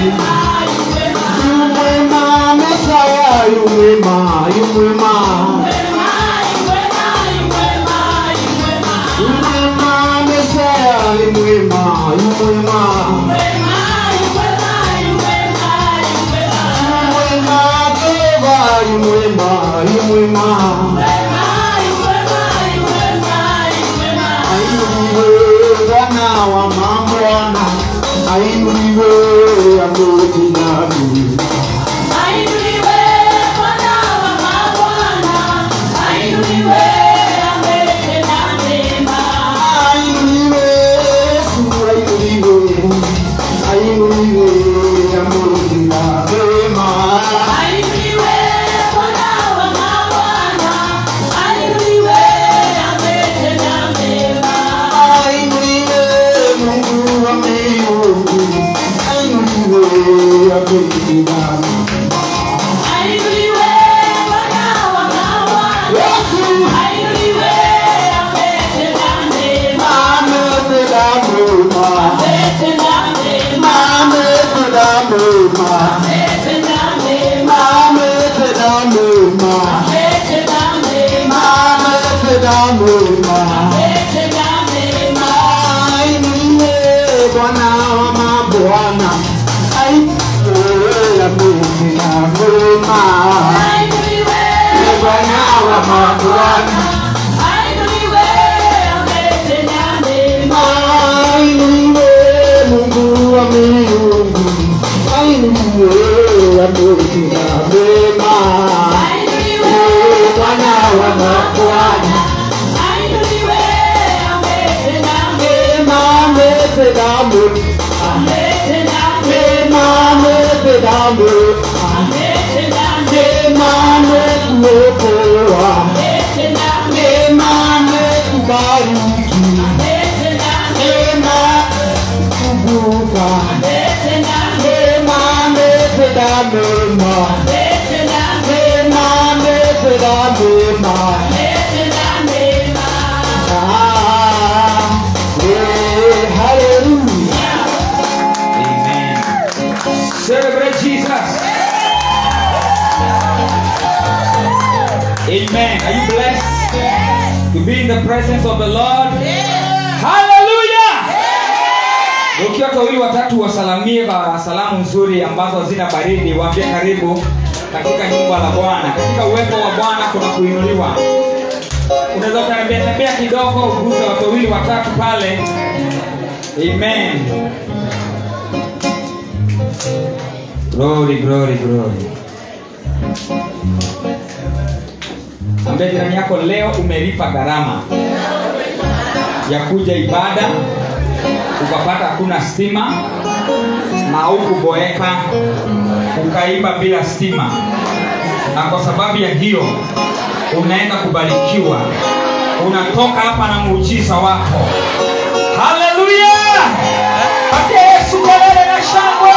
Yumwema Mesaya, yumwema, yumwema. Yumwema Mesaya, yumwema, yumwema. Yumwema Jehova, yumwema, yumwema. Ainuliwe Bwana wa mabwana, ainuliwe Amungu nami. Ainuliwe Yesu, ainuliwe, ainuliwe Amungu na wema. Ainuliwe Mungu wa miungu, ainuliwe Amungu nami. Yesu, ametenda mema, ametenda mema, ametenda mema, ametenda mema. Ainuliwe Bwana wa mabwana, ainuliwe Amungu na wema. Bwana wa mabwana, ainuliwe Mungu wa miungu, ainuliwe Amungu na wema. Bwana wa mabwana, mema ametenda mema, mema ametenda mema, mema ametuokoa, mema ametubariki, mema kuvuka, mema ametenda mema, mema ametenda mema. Ah, eh, hallelujah. Amen. Celebrate Jesus. Amen. Are you blessed to be in the presence of the Lord? Hallelujah. Ukiwa wawili watatu wasalamie kwa salamu nzuri ambazo hazina baridi, waambie karibu katika nyumba la Bwana. Katika uwepo wa Bwana kuna kuinuliwa. Unaweza kutembea tembea kidogo, uguze watu wawili watatu pale. Amen. Glory, glory, glory. Ambia jirani yako leo umelipa gharama ya kuja ibada, ukapata hakuna stima na hukuboeka, ukaiba bila stima, na kwa sababu ya hiyo unaenda kubarikiwa, unatoka hapa na muujiza wako. Haleluya! Patia Yesu kelele na shangwe.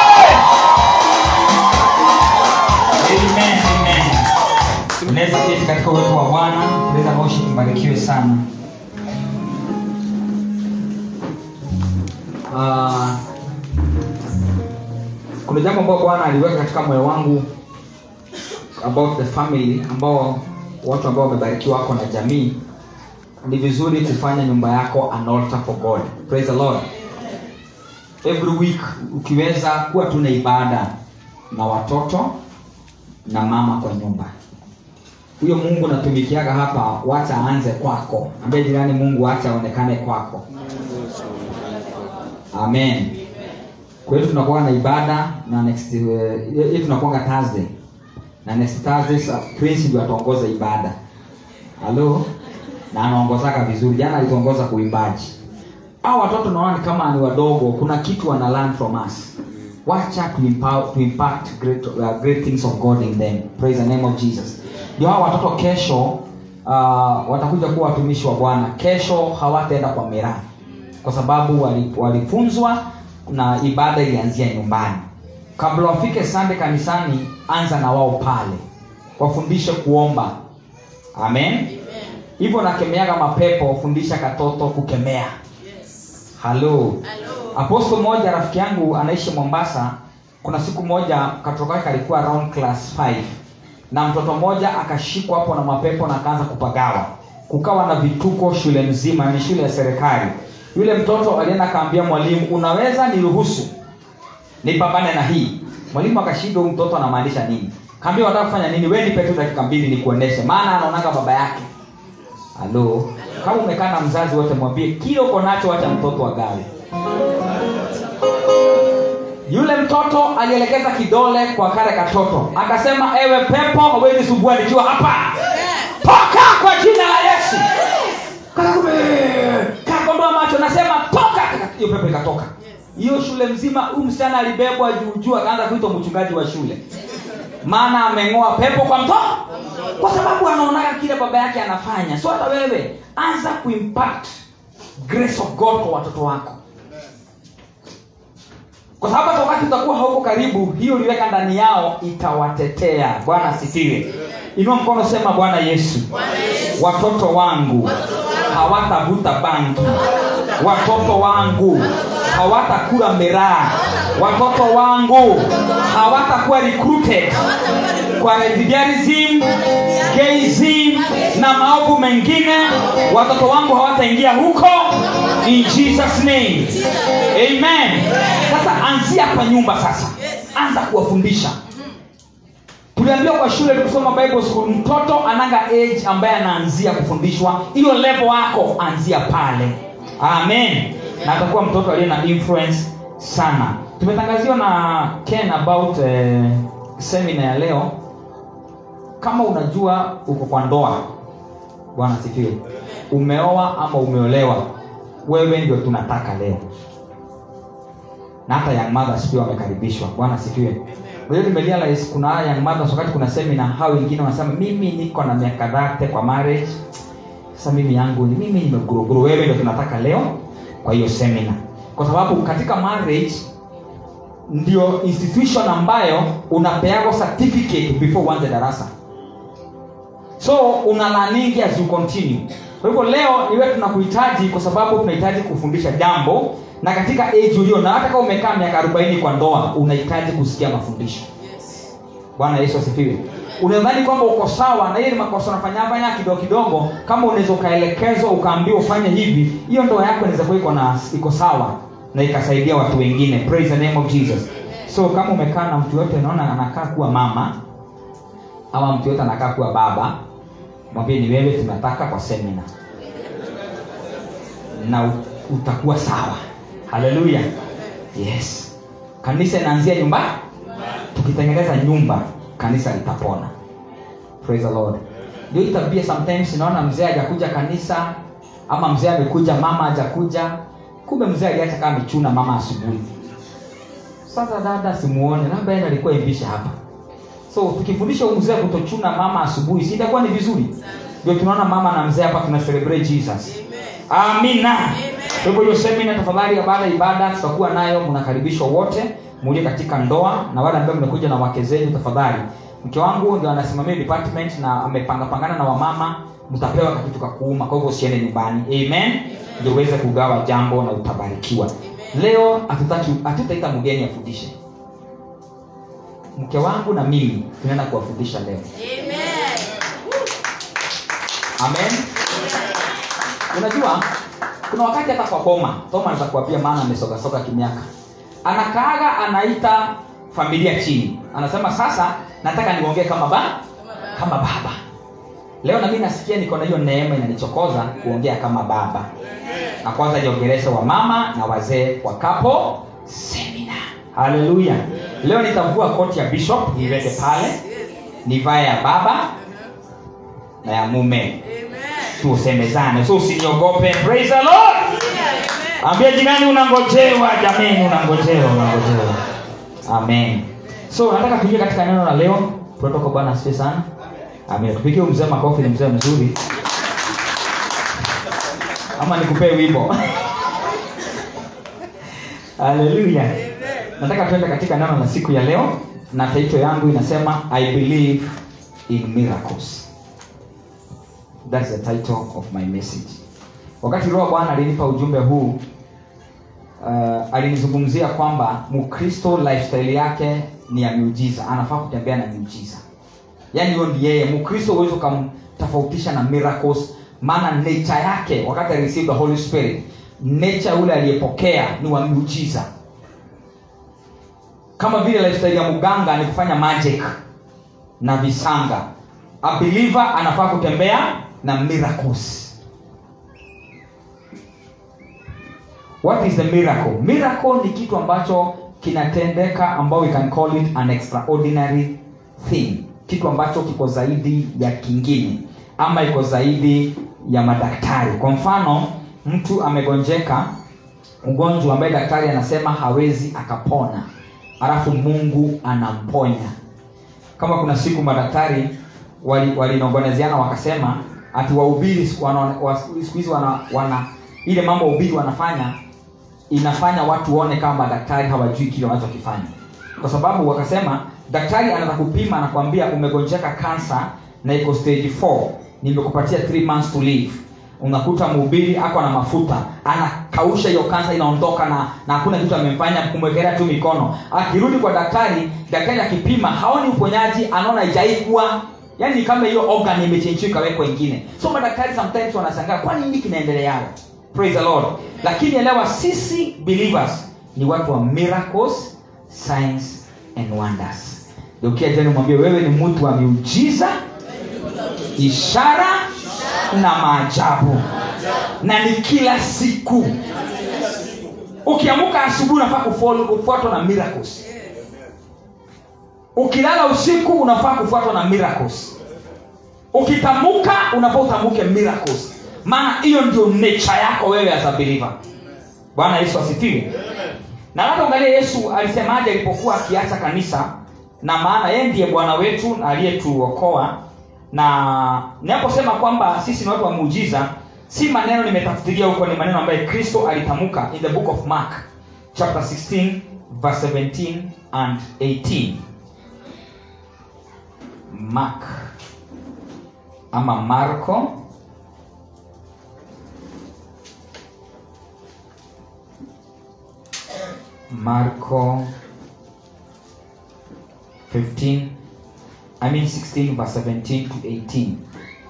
Amen, amen. Unaweza keti katika uwepo wa Bwana, unaweza moshi mbarikiwe sana. Ah, kuna jambo ambalo Bwana aliweka katika moyo wangu about the family ambao watu ambao wamebarikiwa wako na jamii ni vizuri kufanya nyumba yako an altar for god praise the lord every week ukiweza kuwa tuna ibada na watoto na mama kwa nyumba huyo mungu natumikiaga hapa wacha aanze kwako ambie jirani mungu wacha aonekane kwako amen kwa hiyo tunakuwa na ibada na next uh, hii tunakuanga thursday na next thursday sa- prince ndio ataongoza ibada halo na anaongozaka vizuri jana alituongoza kuimbaji au watoto naona ni kama ni wadogo kuna kitu wana learn from us wacha to impact, to impact great, uh, great things of god in them praise the name of jesus ndio hao watoto kesho uh, watakuja kuwa watumishi wa bwana kesho hawataenda kwa miraa kwa sababu wali- walifunzwa na ibada ilianzia nyumbani kabla wafike sande kanisani anza na wao pale wafundishe kuomba amen hivyo nakemeaga mapepo fundisha katoto kukemea halo aposto mmoja rafiki yangu anaishi mombasa kuna siku moja katoto kake alikuwa around class 5 na mtoto mmoja akashikwa hapo na mapepo na akaanza kupagawa kukawa na vituko shule nzima ni shule ya serikali yule mtoto alienda akaambia mwalimu unaweza niruhusu nipambane na hii mwalimu akashindwa huyu mtoto anamaanisha nini kaambia wataka kufanya nini we nipe tu dakika mbili nikuoneshe maana anaonaga baba yake halo kama umekaa na mzazi wote mwambie kile uko nacho wacha mtoto agawe yule mtoto alielekeza kidole kwa kale katoto akasema ewe pepo hawezi subua nikiwa hapa toka kwa jina la yesu Kakakume, kakondoa macho nasema toka hiyo pepo ikatoka hiyo shule mzima huyu msichana alibebwa juu juu akaanza kuitwa mchungaji wa shule maana ameng'oa pepo kwa mtoto kwa sababu anaonaga kile baba yake anafanya so hata wewe anza kuimpact grace of god kwa watoto wako kwa sababu hata wakati utakuwa hauko karibu hiyo uliweka ndani yao itawatetea bwana asifiwe inua mkono sema bwana yesu watoto wangu hawatavuta bangi watoto wangu hawatakula miraa watoto wangu hawatakuwa recruited kwa lesbianism gayism na maovu mengine watoto wangu hawataingia huko in jesus name amen sasa anzia kwa nyumba sasa anza kuwafundisha tuliambiwa kwa shule tukisoma bible school mtoto ananga age ambaye anaanzia kufundishwa hiyo level wako anzia pale amen na atakuwa mtoto aliye na influence sana tumetangaziwa na ken about eh, semina ya leo kama unajua uko kwa ndoa bwana sifiwe umeoa ama umeolewa wewe ndio tunataka leo na hata young mothers pia wamekaribishwa bwana sifiwe hiyo nimerealize kuna young mothers wakati kuna semina hao wengine wanasema mimi niko na miaka dhate kwa marriage sasa mimi yangu ni mimi nimeguruguru wewe ndio tunataka leo kwa hiyo semina kwa sababu katika marriage ndio institution ambayo unapeago certificate before uanze darasa so una learning as you continue kwa hivyo leo iwe tunakuhitaji kwa sababu tunahitaji kufundisha jambo na katika age ulio na hata kama umekaa miaka 40 kwa ndoa unahitaji kusikia mafundisho bwana yesu asifiwe unadhani kwamba uko sawa na hiyo ni makosa unafanyafanya kidogo kidogo kama unaweza ukaelekezwa ukaambiwa ufanye hivi hiyo ndoa yako inaweza kuwa iko na iko sawa na ikasaidia watu wengine praise the name of jesus so kama umekaa na mtu yote unaona anakaa kuwa mama ama mtu yote anakaa kuwa baba mwambie ni wewe tunataka kwa semina na u- utakuwa sawa haleluya yes kanisa inaanzia nyumba tukitengeneza nyumba kanisa litapona praise the lord ndio hii tabia sometimes naona mzee hajakuja kanisa ama mzee amekuja mama hajakuja kumbe mzee aliacha kama michuna mama asubuhi sasa dada simuone labda yeye alikuwa imbisha hapa so tukifundisha huyu mzee kutochuna mama asubuhi si itakuwa ni vizuri ndio tunaona mama na mzee hapa tuna celebrate jesus amina kwa hivyo hiyo semina tafadhali ya baada ya ibada tutakuwa nayo mnakaribishwa wote muje katika ndoa na wale ambao mmekuja na wake zenu tafadhali mke wangu ndio anasimamia department na amepanga pangana na wamama mtapewa kakitu kakuuma kwa hivyo usiende nyumbani amen ndio uweze kugawa jambo na utabarikiwa leo hatutaki hatutaita mgeni afundishe mke wangu na mimi tunaenda kuwafundisha leo amen unajua kuna wakati hata kwa boma toma anaweza kuambia maana amesogasoga kimiaka anakaaga anaita familia chini anasema sasa nataka niongee kama ba kama baba leo nami nasikia niko na hiyo neema inanichokoza kuongea kama baba na kwanza niongeleshe wa mama na wazee wa kapo semina haleluya leo nitavua koti ya bishop niweke pale nivae ya baba na ya mume tusemezane so usiniogope praise the lord ambia jirani unangojewa jameni unangojewa unangojewa amen so nataka tuingie katika neno la leo tunatoka bwana asifiwe sana amen tupigie huyu mzee makofi ni mzee mzuri ama nikupee wimbo haleluya nataka tuende katika neno la siku ya leo na taito yangu inasema i believe in miracles That's the title of my message wakati roho bwana alinipa ujumbe huu uh, alinizungumzia kwamba mkristo lifestyle yake ni ya miujiza anafaa kutembea na miujiza yaani hiyo ndi yeye mkristo huwezi ukamtofautisha na miracles maana nature yake wakati areceive the holy spirit nature ule aliyepokea ni wa miujiza kama vile lifestyle ya mganga ni kufanya magic na visanga a believer anafaa kutembea na miracles what is the miracle miracle ni kitu ambacho kinatendeka ambao we can call it an extraordinary thing kitu ambacho kiko zaidi ya kingine ama iko zaidi ya madaktari kwa mfano mtu amegonjeka ugonjwa ambaye daktari anasema hawezi akapona alafu mungu anamponya kama kuna siku madaktari walinongonezeana wali wakasema ati wahubiri siku wana- wa- siku hizi wana, wana ile mambo wahubiri wanafanya inafanya watu waone kama madaktari hawajui kile wanachokifanya kwa sababu wakasema daktari anaweza kupima anakwambia umegonjeka kansa na iko stage 4 nimekupatia 3 months to live unakuta mhubiri ako na mafuta anakausha hiyo kansa inaondoka na na hakuna kitu amemfanya kumwekelea tu mikono akirudi kwa daktari daktari akipima haoni uponyaji anaona ijaikuwa yaani ni kama hiyo organ imechenjiwa ikawekwa ingine so madaktari sometimes wanashangaa kwani nini kinaendeleao praise the lord lakini elewa sisi believers ni watu wa miracles signs and wonders ukia jani mwambie wewe ni mtu wa miujiza ishara na maajabu na ni kila siku ukiamuka asubuhi unafaa kufollow- kufuatwa na miracles ukilala usiku unafaa kufuatwa na miracles ukitamuka unafaa utamuke miracles maana hiyo ndio nature yako wewe as a believer bwana yesu asifiwe na labda angalia yesu alisemaje alipokuwa akiacha kanisa na maana yeye ndiye bwana wetu na aliyetuokoa na ninaposema kwamba sisi ni watu wa muujiza si maneno nimetafutilia huko ni maneno ambayo kristo alitamka in the book of mark chapter 16 verse 17 and 18 mark ama marko marko 15 i mean 16 verse 17 to 18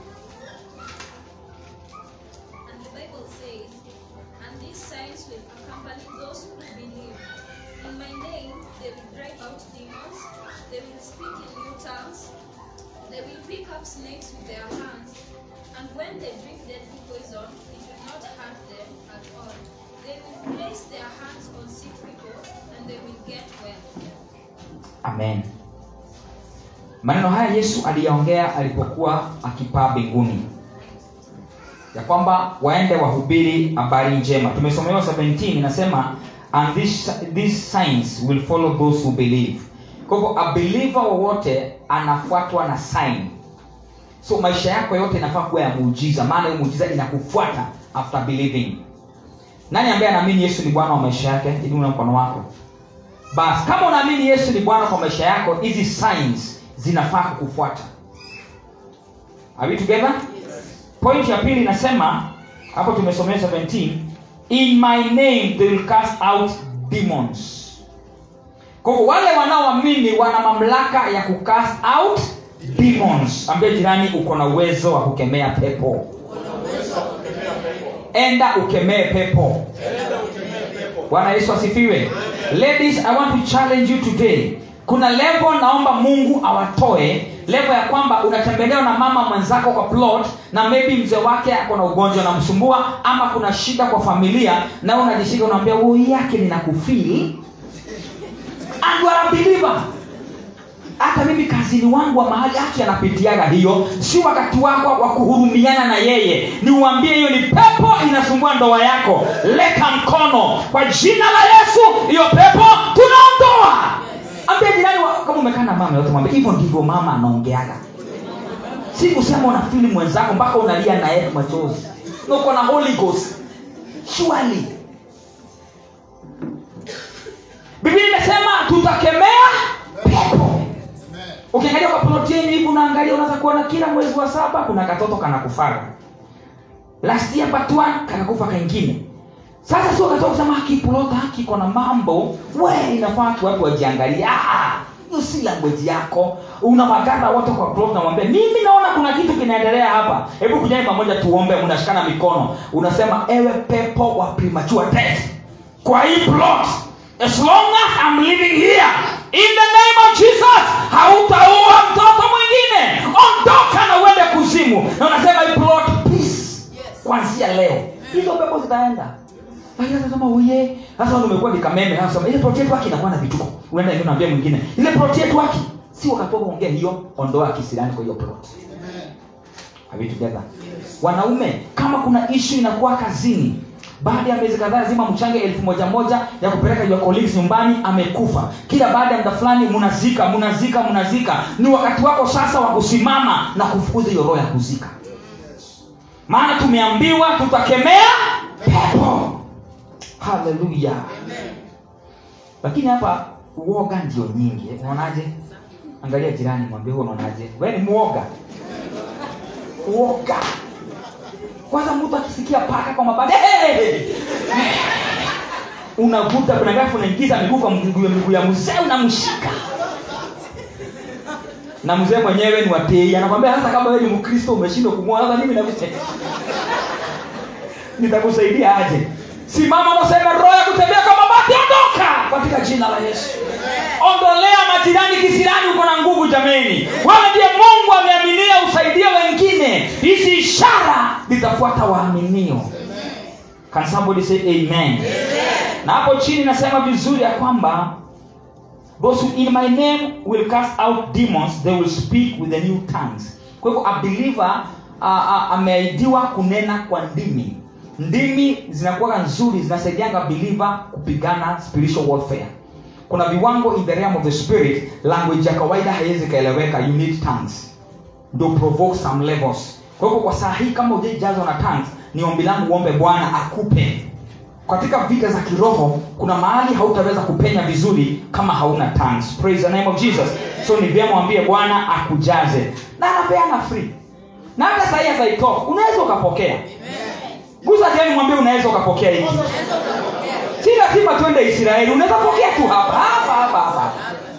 And the Bible says, And these signs will accompany those who believe. In my name they will drive out demons, they will speak in new tongues, they will pick up snakes with their hands, and when they drink deadly poison, it will not hurt them at all. They will place their hands on sick people, and they will get well. amen maneno haya yesu aliyaongea alipokuwa akipaa mbinguni ya kwamba waende wahubiri habari njema tumesomewa 17 inasema and this, these signs will follow those who believe kwa hivyo a believer wowote anafuatwa na sign so maisha yako yote inafaa kuwa ya muujiza maana hiyo muujiza inakufuata after believing nani ambaye anaamini yesu ni bwana wa maisha yake inua mkono wako basi kama unaamini yesu ni bwana kwa maisha yako hizi signs zinafaa kukufuata are we together point ya pili inasema hapo tumesomea 17 in my name they will cast out demons kwa hivyo wale wanaoamini wana mamlaka ya kucast out demons ambie jirani uko na uwezo wa kukemea pepo enda ukemee pepo bwana yesu asifiwe ladies i want to challenge you today kuna levo naomba mungu awatoe levo ya kwamba unatembelewa na mama mwenzako kwa plot na maybe mzee wake ako na ugonjwa namsumbua ama kuna shida kwa familia na wewe unajishika unaambia woi yake ninakufili and you are a believer hata mimi kazini wangu wa mahali haki anapitiaga hiyo si wakati wako wa kuhurumiana na yeye ni uambie hiyo ni pepo inasumbua ndoa yako leta mkono kwa jina la yesu hiyo pepo tunaondoa ambia jirani wa- kama umekaa na mama yote mwambie hivyo ndivyo mama anaongeaga si kusema unafili mwenzako mpaka unalia na yeye machozi na uko na holy ghost surely biblia imesema tutakemea pepo ukiangalia kwa ploti yenyu hivi unaangalia unaweza kuona kila mwezi wa saba kuna katoto kanakufaga last year but one kanakufa kaingine sasa sio wakati wa kusema haki plot haki iko na mambo we inafaa tu watu wajiangalie Ah, hiyo si language yako unawagara wote kwa plot namwambia mimi naona kuna kitu kinaendelea hapa hebu kujani pamoja tuombe mnashikana mikono unasema ewe pepo wa premature death kwa hii plot as long as I'm living here in the name of jesus hautaua mtoto mwingine ondoka na uende kuzimu na unasema hii plot peace kwanzia leo hizo pepo zitaenda lakini anasema uye sasa wewe umekuwa ni kameme anasema ile plot yetu haki inakuwa na vituko unaenda hivi unaambia mwingine ile plot yetu haki si wakati wa kuongea hiyo ondoa kisirani kwa hiyo plot Are we together? wanaume kama kuna ishu inakuwa kazini baada ya miezi kadhaa lazima mchange elfu moja moja ya kupeleka your colleagues nyumbani amekufa kila baada ya muda fulani mnazika mnazika mnazika ni wakati wako sasa wa kusimama na kufukuza hiyo roho ya kuzika maana tumeambiwa tutakemea pepo haleluya lakini hapa uoga ndio nyingi eh, unaonaje angalia jirani mwambie huo unaonaje wewe ni muoga uoga kwanza mtu akisikia paka kwa mabati hey! unavuta binadafu unaingiza miguu kwa miguu ya miguu ya mzee unamshika na mzee mwenyewe ni watei anakwambia sasa kama wewe ni mkristo umeshindwa kumwoa sasa mimi nakusaidia nitakusaidia aje simama nasema roho ya kutembea kwa mabati ondoka katika jina la yesu ondolea majirani kisirani uko na nguvu jameni wewe ndiye mungu ameaminia usaidie wengine hizi ishara zitafuata waaminio can somebody say amen, na hapo chini nasema vizuri ya kwamba those who in my name will cast out demons they will speak with the new tongues kwa hivyo a believer uh, uh, ameahidiwa kunena kwa ndimi ndimi zinakuwa nzuri zinasaidianga believer kupigana spiritual warfare kuna viwango in the realm of the spirit language ya kawaida haiwezi ikaeleweka you need tongues ndo provoke some levels kwa hivyo kwa saa hii kama ujaijazwa na tongues ni ombi langu uombe bwana akupe katika vita za kiroho kuna mahali hautaweza kupenya vizuri kama hauna tongues praise the name of jesus so ni vyema mwambie bwana akujaze na anapeana free na hata sahii azaitoka unaweza ukapokea gusa jani mwambie unaweza ukapokea hiki si lazima twende israeli unaweza pokea tu hapa hapa hapa hapa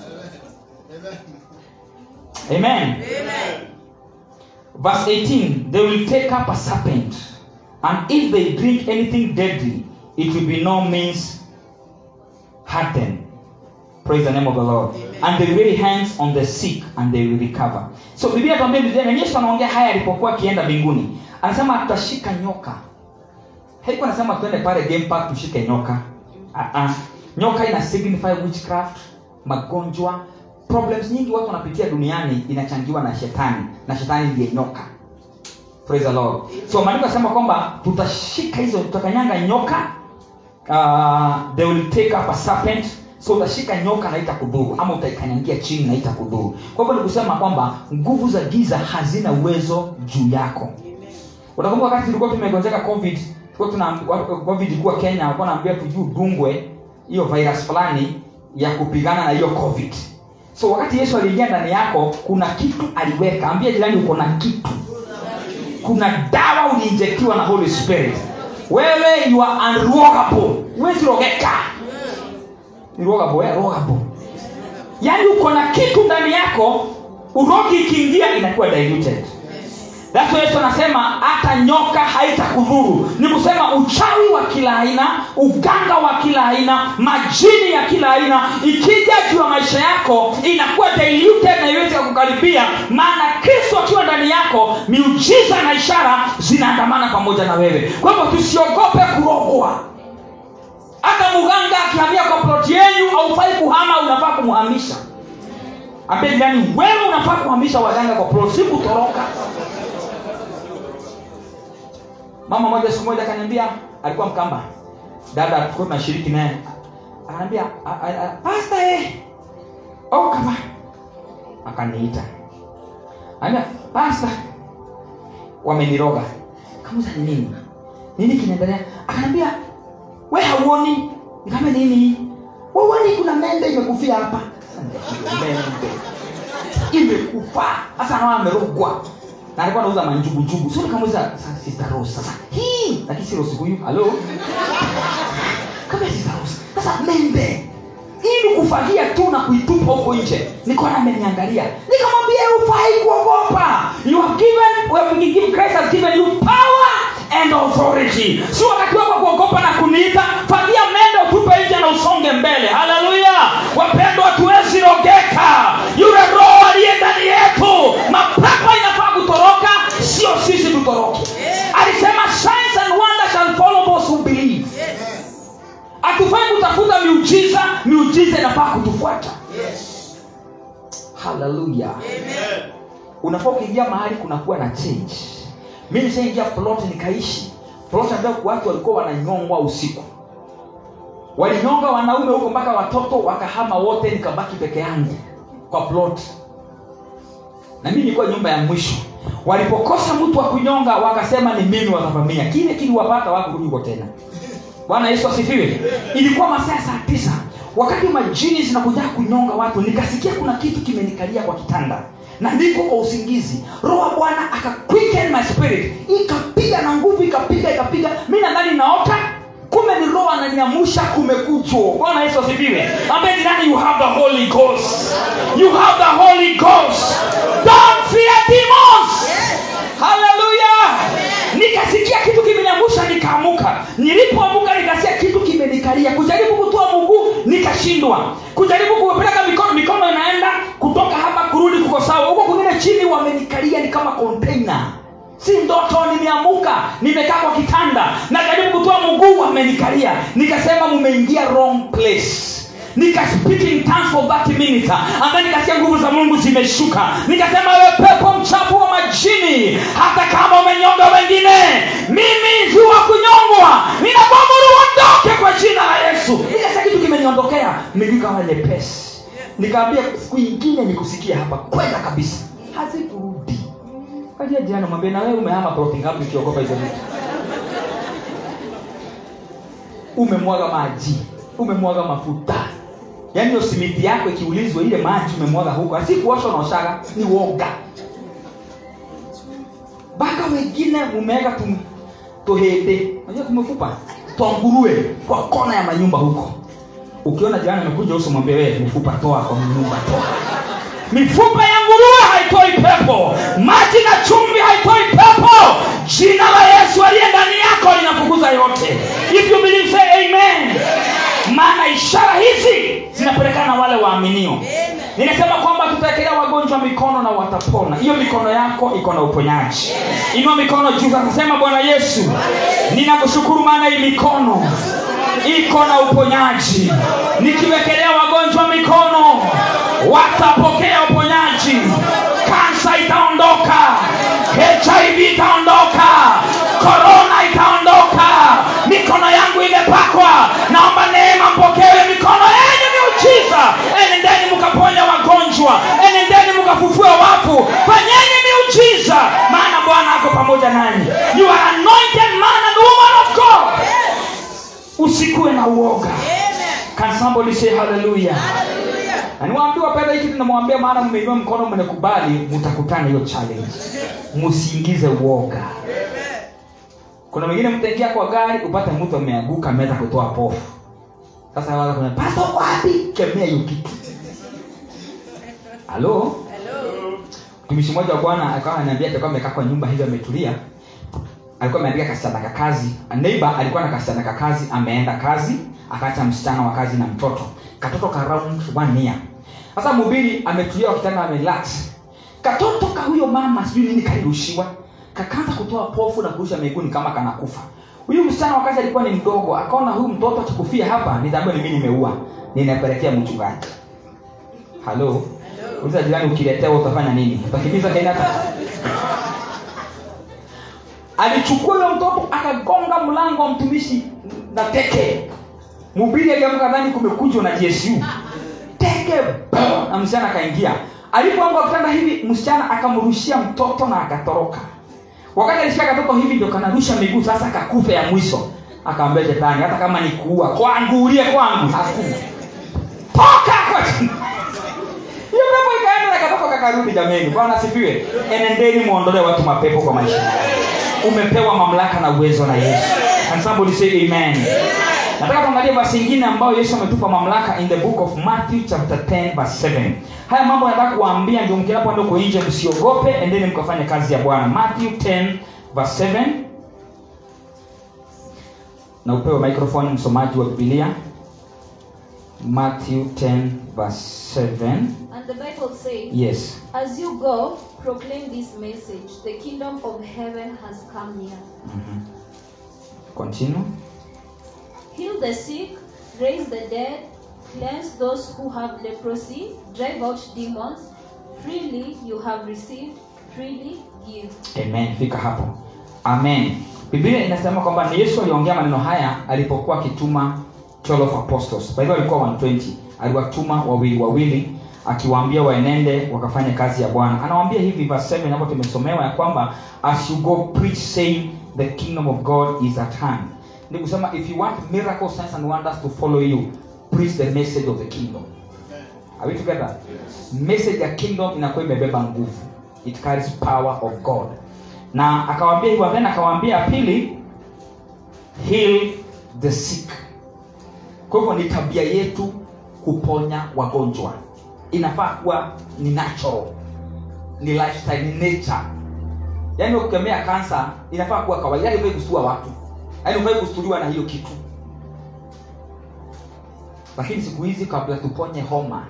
amen verse 18 they will take up a serpent and if they drink anything deadly it will be no means hurt them praise the name of the lord and they lay hands on the sick and they will recover so biblia tuambia biblia na yesu anaongea haya alipokuwa akienda mbinguni anasema tutashika nyoka haikuwa anasema tuende pale game park tushike nyoka uh-uh. nyoka ina signify witchcraft magonjwa problems nyingi watu wanapitia duniani inachangiwa na shetani na shetani ndiye nyoka praise the lord so maandiko yanasema kwamba tutashika hizo tutakanyanga nyoka uh, they will take up a serpent so utashika nyoka na itakudhuru ama utaikanyangia chini na itakudhuru kwa hivyo ni kusema kwamba nguvu za giza hazina uwezo juu yako utakumbuka wakati tulikuwa tumegonjeka covid tulikuwa tuna wa- covid ilikuwa kenya walikuwa naambia tujuu dungwe hiyo virus fulani ya kupigana na hiyo covid so wakati yesu aliingia ndani yako kuna kitu aliweka ambia jirani uko na kitu kuna dawa uliinjektiwa na holy spirit wewe you are unrogable huwezi rogeka ni rogable eh? rogable yaani uko na kitu ndani yako urogi ikiingia inakuwa diluted That's why Yesu anasema hata nyoka haitakudhuru ni kusema uchawi wa kila aina uganga wa kila aina majini ya kila aina ikija juu ya maisha yako inakuwa diluted na iwezi kukaribia maana kristo akiwa ndani yako miujiza na ishara zinaandamana pamoja na wewe kwa hivyo tusiogope kurogwa hata mganga akihamia kwa ploti yenyu haufai kuhama unafaa kumhamisha ambie jirani wewe unafaa kuhamisha waganga kwa ploti si kutoroka mama moja siku moja akaniambia alikuwa mkamba dada tulikuwa tunashiriki naye akaniambia "A- a- a- pasta eh oh kama akaniita anambia pasta wameniroga kamuza ni nini nini kinaendelea akaniambia we hauoni nikama nini wauoni kuna mende imekufia hapa mende imekufa sasa nawa amerogwa na alikuwa anauza manjugujugu sio nikamuuliza "Sa- sister rose sasa hii lakini si rose huyu halo garbage house sasa membe ili kufagia tu na kuitupa huko nje nikaona ameniangalia nikamwambia ufai kuogopa you have given we have given Christ has given you power and authority si wakati wako wa kuogopa na kuniita fagia mende utupe nje na usonge mbele haleluya wapendwa hatuwezi rogeka yule roho aliye ndani yetu mapepo inafaa kutoroka sio sisi tutoroke alisema signs and wonders shall follow those who believe hatufai kutafuta miujiza miujiza inafaa kutufuata haleluya unafaa ukiingia mahali kunakuwa na change mi nishaingia plot nikaishi plot ambayo watu walikuwa wananyongwa usiku walinyonga wanaume huko mpaka watoto wakahama wote nikabaki peke yangu kwa plot na mimi nilikuwa nyumba ya mwisho walipokosa mtu wa kunyonga wakasema ni mimi watavamia kile kiliwapata wakurudi huko tena bwana yesu asifiwe ilikuwa masaa ya saa tisa wakati majini zinakuja kunyonga watu nikasikia kuna kitu kimenikalia kwa kitanda na niko kwa usingizi roho wa bwana aka quicken my spirit ikapiga na nguvu ikapiga ikapiga mi nadhani naota kumbe ni roho ananiamusha kumekuchwa bwana yesu asifiwe ambaye jirani you have the holy ghost you have the holy ghost don't fear demons haleluya nikasikia kitu kimeniangusha nikaamuka nilipoamuka nikasikia kitu kimenikalia kujaribu kutoa mguu nikashindwa kujaribu kupeleka mikono mikono inaenda kutoka hapa kurudi kuko sawa huko kwingine chini wamenikalia ni kama container si ndoto nimeamuka nimekaa kwa kitanda najaribu kutoa mguu wamenikalia nikasema mumeingia wrong place nika speak in tongues for 30 minutes ambaye nikasikia nguvu za mungu zimeshuka nikasema wewe pepo mchafu wa majini hata kama umenyonga wengine mimi ziwa kunyongwa ninabomuru ondoke kwa jina la yesu nikasikia kitu kimeniondokea miguu kama nyepesi nikaambia siku ingine nikusikia hapa kwenda kabisa hazikurudi kaja jana mwambie na wewe umehama ploti ngapi ukiogopa hizo vitu umemwaga maji umemwaga mafuta yaani hiyo simiti yako ikiulizwa ile maji umemwaga huko asi kuosha unaoshaga ni woga mpaka wengine mumeweka tu tuhete unajua kumefupa twangurue kwa kona ya manyumba huko ukiona jirani amekuja uso mwambie wewe mfupa toa kwa nyumba toa mifupa ya nguruwe haitoi pepo maji na chumvi haitoi pepo jina la yesu aliye ndani yako linafukuza yote if you believe say amen maana ishara hizi zinapelekana na wale waaminio ninasema kwamba tutaekelea wagonjwa mikono na watapona hiyo mikono yako iko na uponyaji inua mikono juu akasema bwana yesu ninakushukuru maana hii mikono iko na uponyaji nikiwekelea wagonjwa mikono watapokea uponyaji kansa itaondoka hiv itaondoka korona itaondoka mikono yangu imepakwa naomba neema mpokewe mikono yenye miujiza enendeni mkaponya wagonjwa enendeni mkafufue wafu fanyeni miujiza maana bwana ako pamoja nanyi you are anointed man and woman of god usikuwe na uoga can somebody say hallelujah na niwaambie wapenda hiki tunamwambia maana mmeinua mkono mnakubali mtakutana hiyo challenge msiingize uoga kuna mwingine mtaingia kwa gari upate mtu ameanguka ameweza kutoa pofu sasa waza kuna pasta uko wapi kemea hiyo kitu halo mtumishi mmoja wa bwana akawa ananiambia alikuwa amekaa kwa nyumba hivi ametulia alikuwa ameandika kasichana kakazi neighbor alikuwa na kasichana kakazi ameenda kazi akaacha msichana wa kazi na mtoto katoto ka round one year sasa mhubiri ametulia kwa kitanda amerelax katoto ka huyo mama sijui nini kalirushiwa kakaanza kutoa pofu na kurusha miguuni kama kanakufa huyu msichana wa kazi alikuwa ni mdogo akaona huyu mtoto akikufia hapa nitaambia ni mimi nimeua ninapelekea mchungaji halo uliza jirani ukiletewa utafanya nini utakimbiza kainata alichukua huyo mtoto akagonga mlango wa mtumishi na teke mhubiri aliamka dhani kumekuchwa na gsu teke boom, na msichana akaingia alipoanga kitanda hivi msichana akamrushia mtoto na akatoroka wakati alishika katoto hivi ndio kanarusha miguu sasa akakufa ya mwisho akaambia shetani hata kama ni kuua kwangu ulie kwangu hakuna toka kwa hiyo pepo ikaenda na katoto kakarudi jameni bwana asifiwe enendeni muondolee watu mapepo kwa maisha umepewa mamlaka na uwezo na yesu and somebody say amen nataka tuangalie basi ingine ambayo yesu ametupa mamlaka in the book of matthew chapter 10 verse 7 haya mambo nataka kuwaambia ndio mkinapoenda huko nje msiogope endeni mkafanye kazi ya bwana matthew 10 verse 7 na upewe microphone msomaji wa bibilia matthew 10 verse 7 And the Bible says, yes As you go, proclaim this message the kingdom of heaven has come near. Mhm. continue Heal the sick, raise the dead, cleanse those who have leprosy, drive out demons. Freely you have received, freely give. amen fika hapo amen biblia inasema kwamba ni yesu aliongea maneno haya alipokuwa akituma 12 apostles kwa hivyo alikuwa 120 aliwatuma wawili wawili akiwaambia waenende wakafanya kazi ya bwana anawaambia hivi verse 7 hapo tumesomewa ya kwamba as you go preach saying the kingdom of god is at hand ni kusema if you want miracle signs and wonders to follow you preach the message of the kingdom Are we together? Message ya kingdom inakuwa imebeba nguvu. It carries power of God. Na akawaambia hivyo then akawaambia pili heal the sick. Kwa hivyo ni tabia yetu kuponya wagonjwa. Inafaa kuwa ni natural. Ni lifestyle, ni nature. Yaani ukikemea kansa inafaa kuwa kawaida, yaani hufai kustua watu. Yaani hufai kustuliwa na hiyo kitu. Lakini siku hizi kabla tuponye homa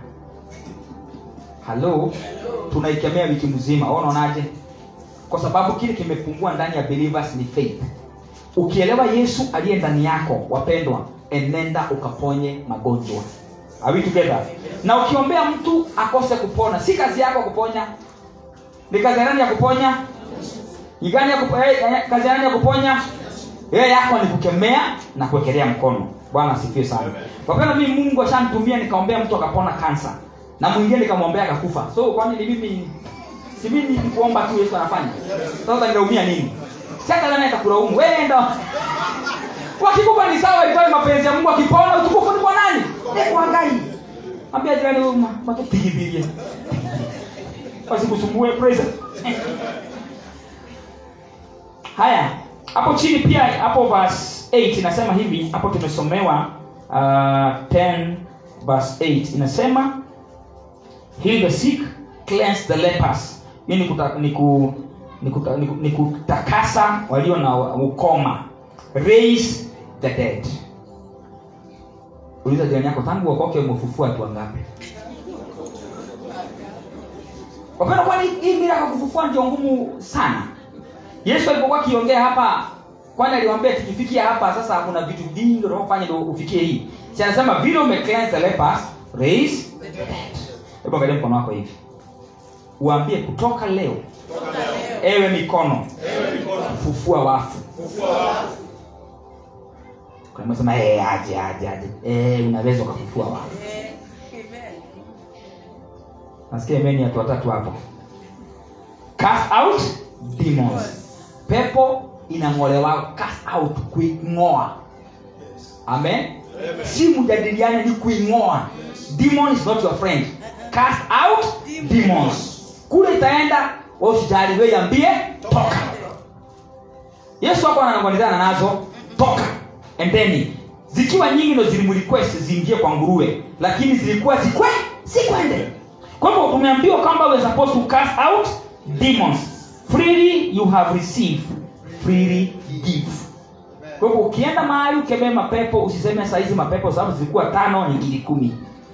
halo tunaikemea wiki mzima Wewe unaonaje kwa sababu kile kimepungua ndani ya believers ni faith ukielewa yesu aliye ndani yako wapendwa enenda ukaponye magonjwa Are we together na ukiombea mtu akose kupona si kazi yako kuponya ni kazi ya nani ya kuponya ni gani ya kupo, eh, eh, kazi ya nani ya kuponya yeye yako ni kukemea na kuwekelea mkono bwana asifiwe sana wapenda mimi mungu ashanitumia nikaombea mtu akapona kansa na mwingine nikamwombea akakufa so kwani ni mimi si mimi ni kuomba tu yesu anafanya sasa ninaumia nini sasa nani atakulaumu wewe ndo wakikufa ni sawa ilikuwa ni mapenzi ya mungu akipona utukufu ni kwa nani ni kwa ngai ambia jirani huyu matupigipigie wasikusumbue praise haya hapo chini pia hapo verse 8 inasema hivi hapo tumesomewa uh, 10 verse 8 inasema heal the sick cleanse the lepers hiyo ni, kuta, ni, ku, ni, kuta, ni, ku- ni kutakasa walio na ukoma raise the dead uliza jirani yako tangu wakoke umefufua watu wangapi wapenda kwani hii mira kufufua ndio ngumu sana yesu alipokuwa akiongea hapa kwani aliwambia tukifikia hapa sasa kuna vitu vingi unaofanya ndio ufikie hii si anasema vile ume cleanse the lepers raise the dead hebu angalia mkono wako hivi uambie kutoka leo ewe mikono fufua wafu kuna mtu anasema eh aje aje aje eh unaweza ukafufua wafu nasikia imeni watu watatu hapo cast out demons pepo inang'olewa cast out kuing'oa amen si mjadiliane ni kuing'oa demon is not your friend cast out demons kule itaenda usijali wewe ambie toka yesu hapo ananong'onezana nazo toka endeni zikiwa nyingi ndo zilimrequest ziingie kwa nguruwe lakini zilikuwa zikwe sikwende kwa hivyo umeambiwa kwamba we are supposed to cast out demons freely you have received freely give kwa hivyo ukienda mahali ukemee mapepo usiseme saizi mapepo sababu zilikuwa tano ni ngili kumi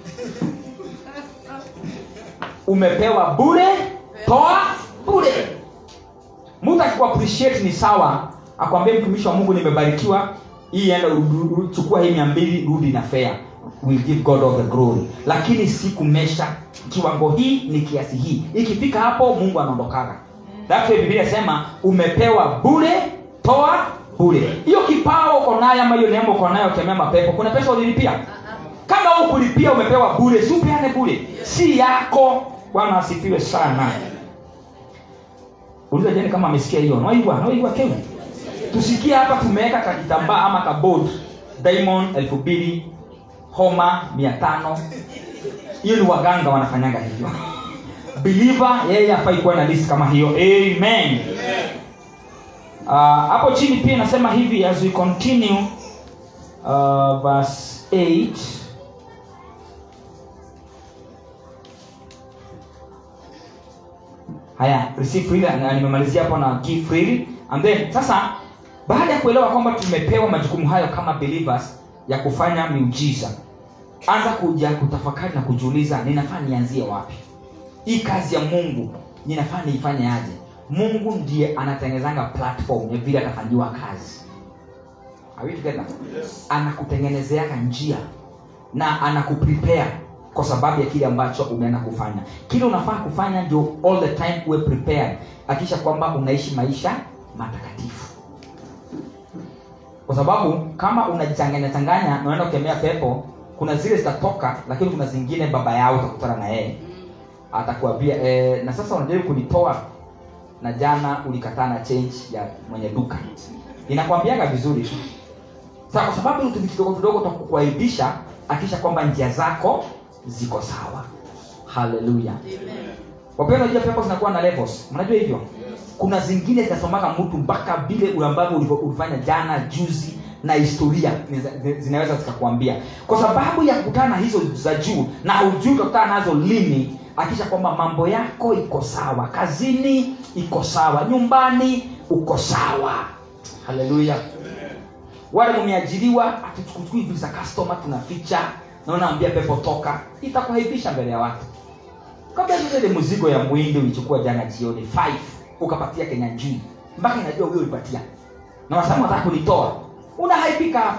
umepewa bure toa bure mtu akikuappreciate ni sawa akwambie mtumishi wa mungu nimebarikiwa hii enda uru- uru- chukua hii mia mbili rudi na fea will give god all the glory lakini si kumesha kiwango hii ni kiasi hii ikifika hapo mungu anaondokaga that's why biblia inasema umepewa bure toa bure hiyo kipawa uko nayo ama hiyo neema uko nayo kemea mapepo kuna pesa ulilipia kama hukulipia umepewa bure si upeane bure si yako bwana asifiwe sana uliza jani kama amesikia hiyo naigwa naigwa kewe tusikie hapa tumeweka kakitambaa ama kabod diamond elfu mbili homa mia tano hiyo ni waganga wanafanyanga hivyo believer yeye afai kuwa na list kama hiyo amen Ah, hapo chini pia inasema hivi as we continue uh, verse 8 haya receive freely na nimemalizia hapo na give freely and then sasa baada ya kuelewa kwamba tumepewa majukumu hayo kama believers ya kufanya miujiza anza kuja kutafakari na kujiuliza ninafaa nianzie wapi hii kazi ya mungu ninafaa niifanye aje mungu ndiye anatengenezanga platform ya vile atafanyiwa kazi Are we together? anakutengenezeaka njia na anakuprepare kwa sababu ya kile ambacho umeenda kufanya kile unafaa kufanya ndio all the time uwe prepared akisha kwamba unaishi maisha matakatifu kwa sababu kama unajichanganya changanya na unaenda kukemea pepo kuna zile zitatoka lakini kuna zingine baba yao utakutana na yeye atakuambia e, na sasa unajaribu kunitoa na jana ulikataa na change ya mwenye duka inakwambiaga vizuri tu sasa kwa sababu vitu vidogo vidogo takukuaibisha akisha kwamba njia zako ziko sawa haleluya wapenda unajua pepo zinakuwa na levels mnajua hivyo kuna zingine zinasomaga mtu mpaka vile ambavyo ulivyo- ulifanya jana juzi na historia zina- zinaweza zikakwambia kwa sababu ya kukutana na hizo za juu na hujui utakutana nazo lini akisha kwamba mambo yako iko sawa kazini iko sawa nyumbani uko sawa haleluya wale mmeajiriwa atuchukui vitu za customer tunaficha naona ambia pepo toka itakuhaibisha mbele ya watu kabla vile ile mzigo ya mwindi ulichukua jana jioni 5 ukapatia kenya njui mpaka inajua huyo ulipatia na wasamu wataka kunitoa unahaibika hapo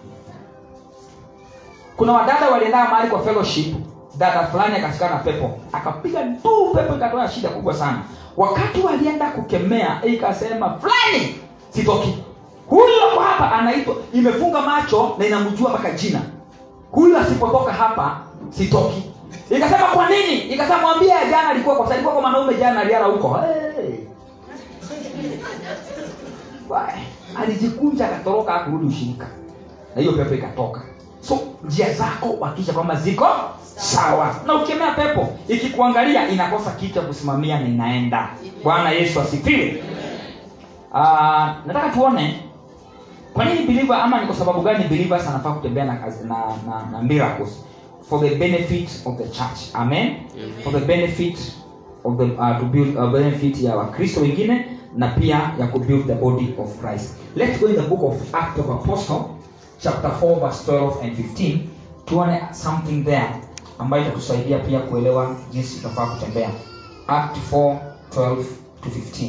kuna wadada walienda mahali kwa fellowship dada fulani akashikana na pepo akapiga tu pepo ikatoa shida kubwa sana wakati walienda kukemea ikasema fulani sitoki huyu ako hapa anaitwa imefunga macho na inamjua mpaka jina huyu asipotoka hapa sitoki ikasema kwa nini ikasema mwambie jana alikuwa kwa alikuwa kwa mwanaume jana aliara huko hey. Wai, alijikunja akatoroka akurudi ushirika na hiyo pepo ikatoka so njia zako wakisha kwamba ziko sawa na ukemea pepo ikikuangalia inakosa kitu cha kusimamia na inaenda bwana yesu asifiwe uh, nataka tuone kwa nini believer ama ni kwa sababu gani believers anafaa kutembea na, kazi- na, na, na miracles for the benefit of the church amen, for the benefit of the, uh, to build uh, benefit ya wakristo wengine na pia ya kubuild the body of christ let's go in the book of act of apostle chapter 4 verse 12 and 15 tuone something there ambayo itatusaidia pia kuelewa jinsi tutafaa kutembea act 4 12 to 15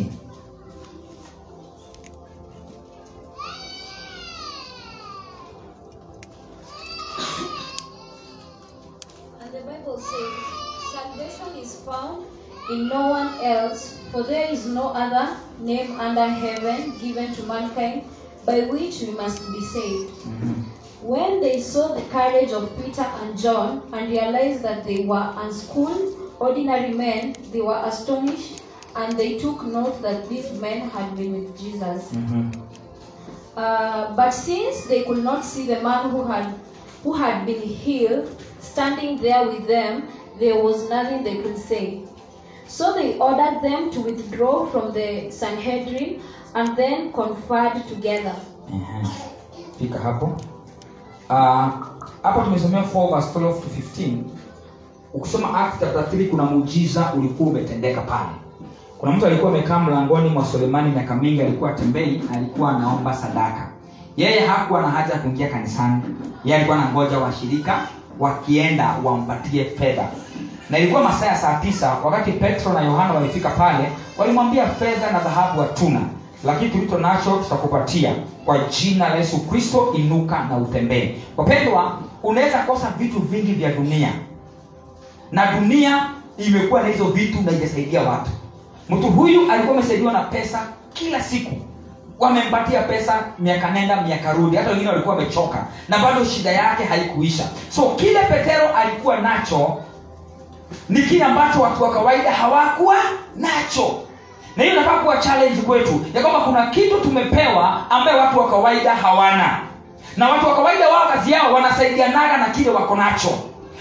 And the Bible says, Salvation is found in no one else, for there is no other name under heaven given to mankind by which we must be saved. When they saw the courage of Peter and John and realized that they were unschooled, ordinary men, they were astonished and they took note that these men had been with Jesus. Mhm. Uh, but since they could not see the man who had who had been healed standing there with them, there was nothing they could say. So they ordered them to withdraw from the Sanhedrin and then conferred together. Ehe. fika hapo Ah, hapo tumesomea 4 verse 12 to 15 ukisoma act chapter 3 kuna muujiza ulikuwa umetendeka pale kuna mtu alikuwa amekaa mlangoni mwa sulemani miaka mingi alikuwa tembei alikuwa anaomba sadaka yeye hakuwa na haja ya kuingia kanisani yeye alikuwa anangoja washirika wakienda wampatie fedha na ilikuwa masaa ya saa tisa wakati petro na yohana walifika pale walimwambia fedha na dhahabu hatuna lakini tulicho nacho tutakupatia kwa jina la yesu kristo inuka na utembee wapendwa unaweza kosa vitu vingi vya dunia na dunia imekuwa na hizo vitu na ijasaidia watu mtu huyu alikuwa amesaidiwa na pesa kila siku wamempatia pesa miaka nenda miaka rudi hata wengine walikuwa wamechoka na bado shida yake haikuisha so kile petero alikuwa nacho ni kile ambacho watu wa kawaida hawakuwa nacho na hiyo inafaa kuwa challenge kwetu ya kwamba kuna kitu tumepewa ambaye watu wa kawaida hawana na watu wa kawaida wao kazi yao wanasaidianaga na kile wako nacho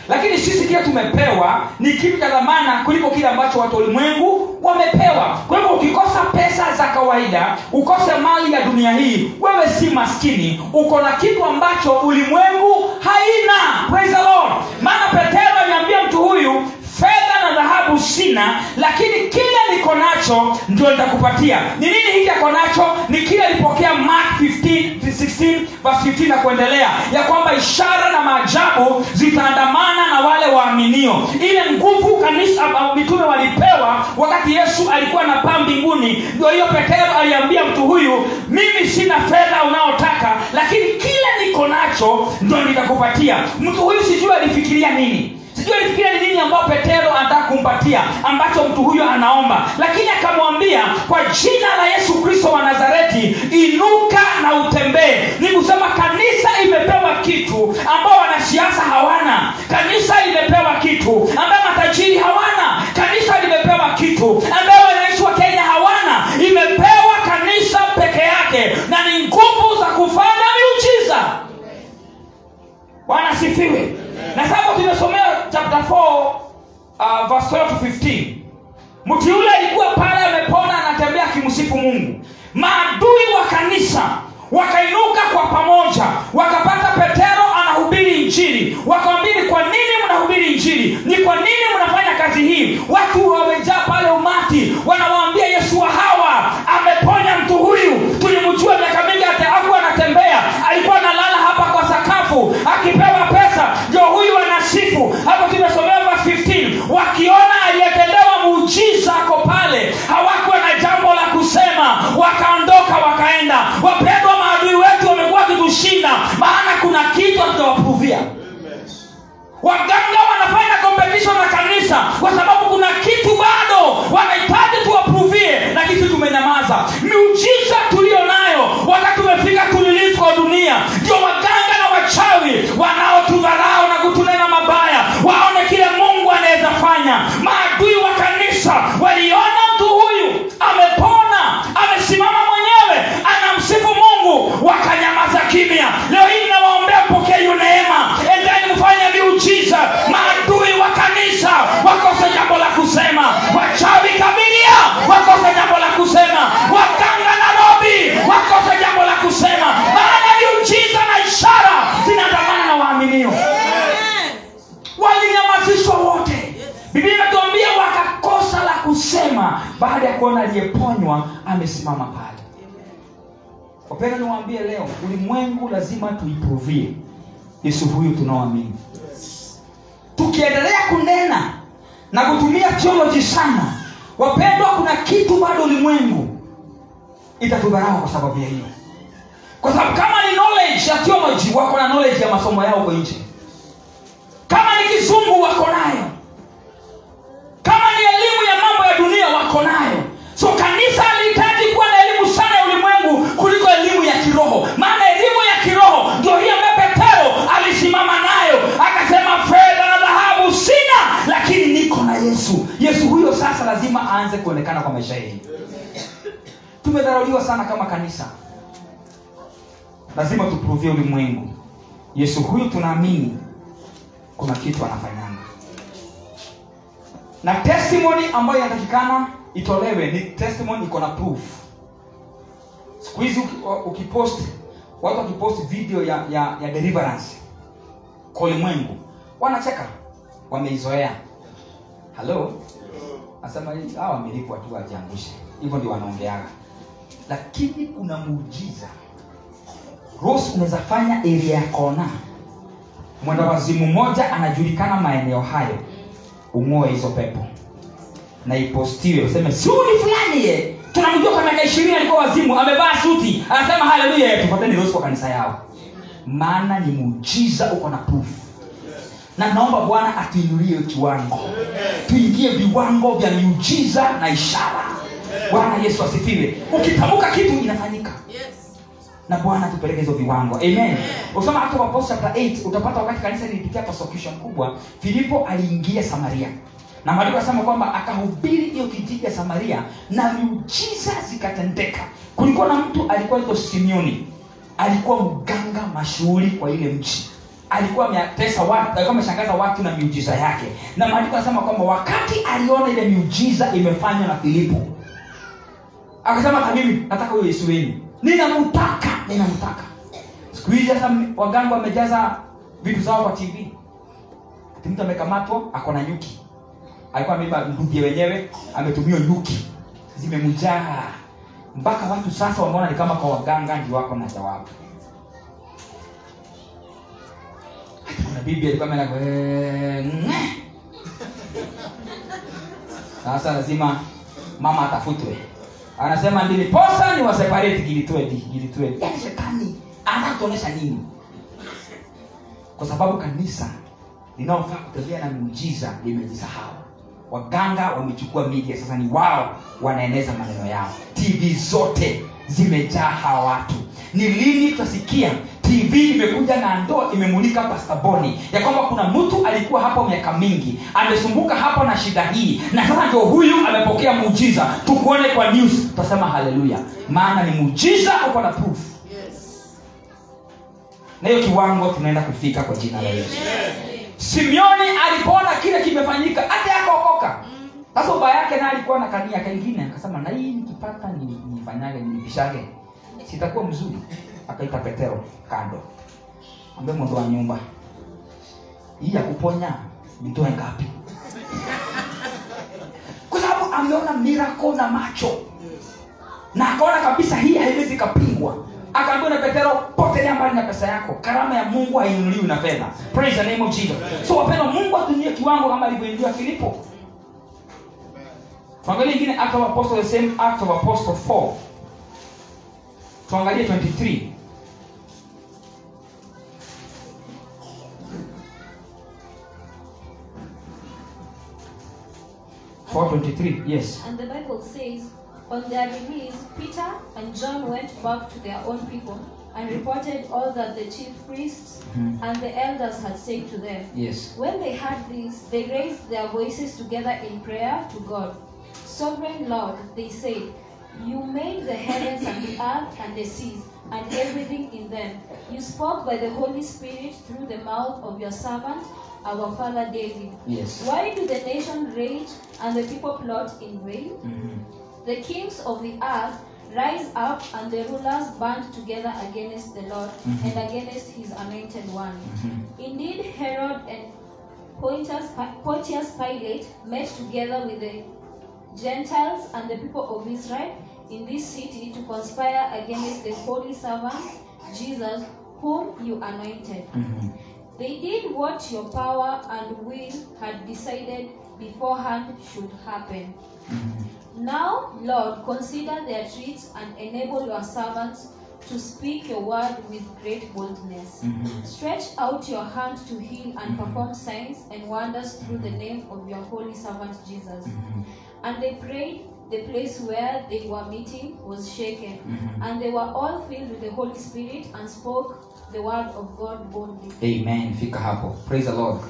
lakini sisi kile tumepewa ni kitu cha dhamana kuliko kile ambacho watu wa ulimwengu wamepewa kwa hivyo ukikosa pesa za kawaida ukose mali ya dunia hii wewe si maskini uko na kitu ambacho ulimwengu haina Praise the Lord. maana petero aliambia mtu huyu fedha na dhahabu sina lakini kile niko nacho ndio nitakupatia ni nini hiki ako nacho ni kile alipokea mark 15 16 verse 15 na kuendelea ya kwamba ishara na maajabu zitaandamana na wale waaminio ile nguvu kanisa uh, mitume walipewa wakati yesu alikuwa na paa mbinguni ndio hiyo petero aliambia mtu huyu mimi sina fedha unaotaka lakini kile niko nacho ndio nitakupatia mtu huyu sijui alifikiria nini sijui alifikiria ni nini ambao petero anataka kumpatia ambacho mtu huyo anaomba lakini akamwambia kwa jina la yesu kristo wa nazareti inuka na utembee ni kusema kanisa imepewa kitu ambao wanasiasa hawana kanisa imepewa kitu ambayo matajiri hawana kanisa limepewa kitu ambayo wananchi wa kenya hawana imepewa kanisa peke yake na ni nguvu za kufanya miujiza bwana asifiwe na sasa tumesomea chapter 4 uh, verse 12 to 15 mtu yule alikuwa pale amepona anatembea akimsifu mungu maadui wa kanisa wakainuka kwa pamoja wakapata petero anahubiri injili wakamwambia ni kwa nini mnahubiri injili ni kwa nini mnafanya kazi hii watu wamejaa pale umati wanawaambia yesu wa hawa ameponya mtu huyu tulimjua miaka mingi aku anatembea alikuwa analala hapa kwa sakafu akipewa pesa ndio huyu anasifu hapo tumesomea verse 15 wakiona aliyetendewa muujiza ako pale hawakuwa na jambo la kusema wakaondoka wakaenda wapendwa maadui wetu wamekuwa wakitushinda maana kuna kitu hatutawapuvia waganga wanafanya competition na kanisa kwa sababu kuna kitu bado wanahitaji tuwaprovie na kitu tumenyamaza miujiza tulio nayo wakati tumefika tulilifu kwa dunia ndio waganga na wachawi wanaotudharau na kutunena mabaya waone kile mungu anaweza fanya maadui wa kanisa waliona mtu huyu amepona amesimama mwenyewe anamsifu mungu wakanyamaza kimya leo hii nawaombea mpokee hiyo neema endeni mfanye miujiza maadui wa kanisa wakose jambo la kusema wachawi kabilia wakose jambo la kusema waganga nairobi wakose jambo la kusema maana miujiza na ishara zinaandamana na waaminio walinyamazishwa wote biblia inatuambia wakakosa la kusema baada ya kuona aliyeponywa amesimama pale wapenda niwaambie leo ulimwengu lazima tuiprovie yesu huyu tunaoamini tukiendelea kunena na kutumia theology sana wapendwa kuna kitu bado ulimwengu itatudharau kwa sababu ya hiyo kwa sababu kama ni knowledge ya theology wako na knowledge ya masomo yao huko nje kama ni kizungu wako nayo kama ni elimu ya mambo ya dunia wako nayo so kanisa alihitaji kuwa na elimu sana ya ulimwengu kuliko elimu ya kiroho maana elimu ya kiroho ndio hiyo ambayo petero alisimama nayo akasema fedha na dhahabu sina lakini niko na yesu yesu huyo sasa lazima aanze kuonekana kwa maisha yetu tumedharauliwa sana kama kanisa lazima tuprovie ulimwengu yesu huyu tunaamini kuna kitu anafanyanga na testimony ambayo inatakikana itolewe ni testimony iko na proof siku hizi uki- ukipost watu wakipost video ya, ya, ya deliverance kwa ulimwengu wanacheka wameizoea halo nasema hii, hawa wamelipwa tu wajiangushe hivyo ndio wanaongeaga lakini kuna muujiza rose unaweza fanya area ya kona mwenda wazimu mmoja anajulikana maeneo hayo ung'oe hizo pepo na ipostiwe useme suni fulani ye tunamjua kwa miaka ishirini alikuwa wazimu amevaa suti anasema haleluya tufateni rosi kwa kanisa yao maana ni muujiza uko na proof na naomba bwana atuinulie kiwango tuingie viwango vya miujiza na ishara bwana yesu asifiwe ukitamka kitu inafanyika na bwana tupeleke hizo viwango amen usoma hata wapost chapter 8 utapata wakati kanisa lilipitia persecution kubwa filipo aliingia samaria na maandiko asema kwamba akahubiri hiyo kijiji ya samaria na miujiza zikatendeka kulikuwa na mtu alikuwa ito simeoni alikuwa mganga mashuhuri kwa ile mchi alikuwa ametesa watu alikuwa ameshangaza watu na miujiza yake na maandiko anasema kwamba wakati aliona ile miujiza imefanywa na filipo akasema hata mimi nataka huyo yesu wenu ninamtaka ninamtaka siku hizi sasa waganga wamejaza vitu zao kwa tv Ati mtu amekamatwa ako na nyuki alikuwa ameiba ndugie wenyewe ametumia nyuki zimemjaa mpaka watu sasa wameona ni kama kwa waganga ndio wako na jawabu Ati kuna bibi alikuwa ameenda kwa- eh, ng'e. sasa lazima mama atafutwe anasema ndiliposa ni waseparate gilitwedi gilitwedi yaani shetani anatuonyesha nini kwa sababu kanisa linaofaa kutembea na miujiza limejisahau waganga wamechukua media sasa ni wao wanaeneza maneno yao tv zote zimejaa hawa watu ni lini tutasikia tv imekuja na ndoo imemulika pastaboni ya kwamba kuna mtu alikuwa hapo miaka mingi amesumbuka hapo na shida hii na sasa ndio huyu amepokea muujiza tukuone kwa news tutasema haleluya maana ni muujiza uko na proof na hiyo kiwango tunaenda kufika kwa jina la yesu simeoni alipoona kile kimefanyika hata yakaokoka sasa ubaya yake naye alikuwa na kania kengine akasema na hii nikipata ni- nifanyage nilipishage sitakuwa mzuri akaita petero kando ambe mundu wa nyumba hii ya kuponya nitoe ngapi kwa sababu ameona mirako na macho na akaona kabisa hii haiwezi kapingwa akaambiwa na petero potelea mbali na pesa yako karama ya mungu hainunuliwi na fedha praise the name of jesus so wapendwa mungu atumie kiwango kama alivyoingia filipo tuangalie ingine act of apostle the same act of apostle 4 tuangalie 23 423 yes And the Bible says, on their release, Peter and John went back to their own people and reported all that the chief priests Mhm. and the elders had said to them. yes When they heard this, they raised their voices together in prayer to God. Sovereign Lord, they said, You made the heavens and the earth and the seas and everything in them. You spoke by the Holy Spirit through the mouth of your servant, our father David. yes Why do the nation rage and the people plot in vain? Mhm. The kings of the earth rise up and the rulers band together against the Lord Mhm. and against his anointed one. Mhm. Indeed, Herod and Pontius, Pontius Pilate met together with the Gentiles and the people of Israel in this city to conspire against the holy servant Jesus, whom you anointed. Mhm. They did what your power and will had decided beforehand should happen. Mhm. Now, Lord, consider their treats and enable your servants to speak your word with great boldness. Mhm. Stretch out your hand to heal and perform signs and wonders through the name of your holy servant Jesus. Mhm. And they prayed, the place where they were meeting was shaken, Mhm. and they were all filled with the Holy Spirit and spoke the word of God boldly. amen fika hapo praise the lord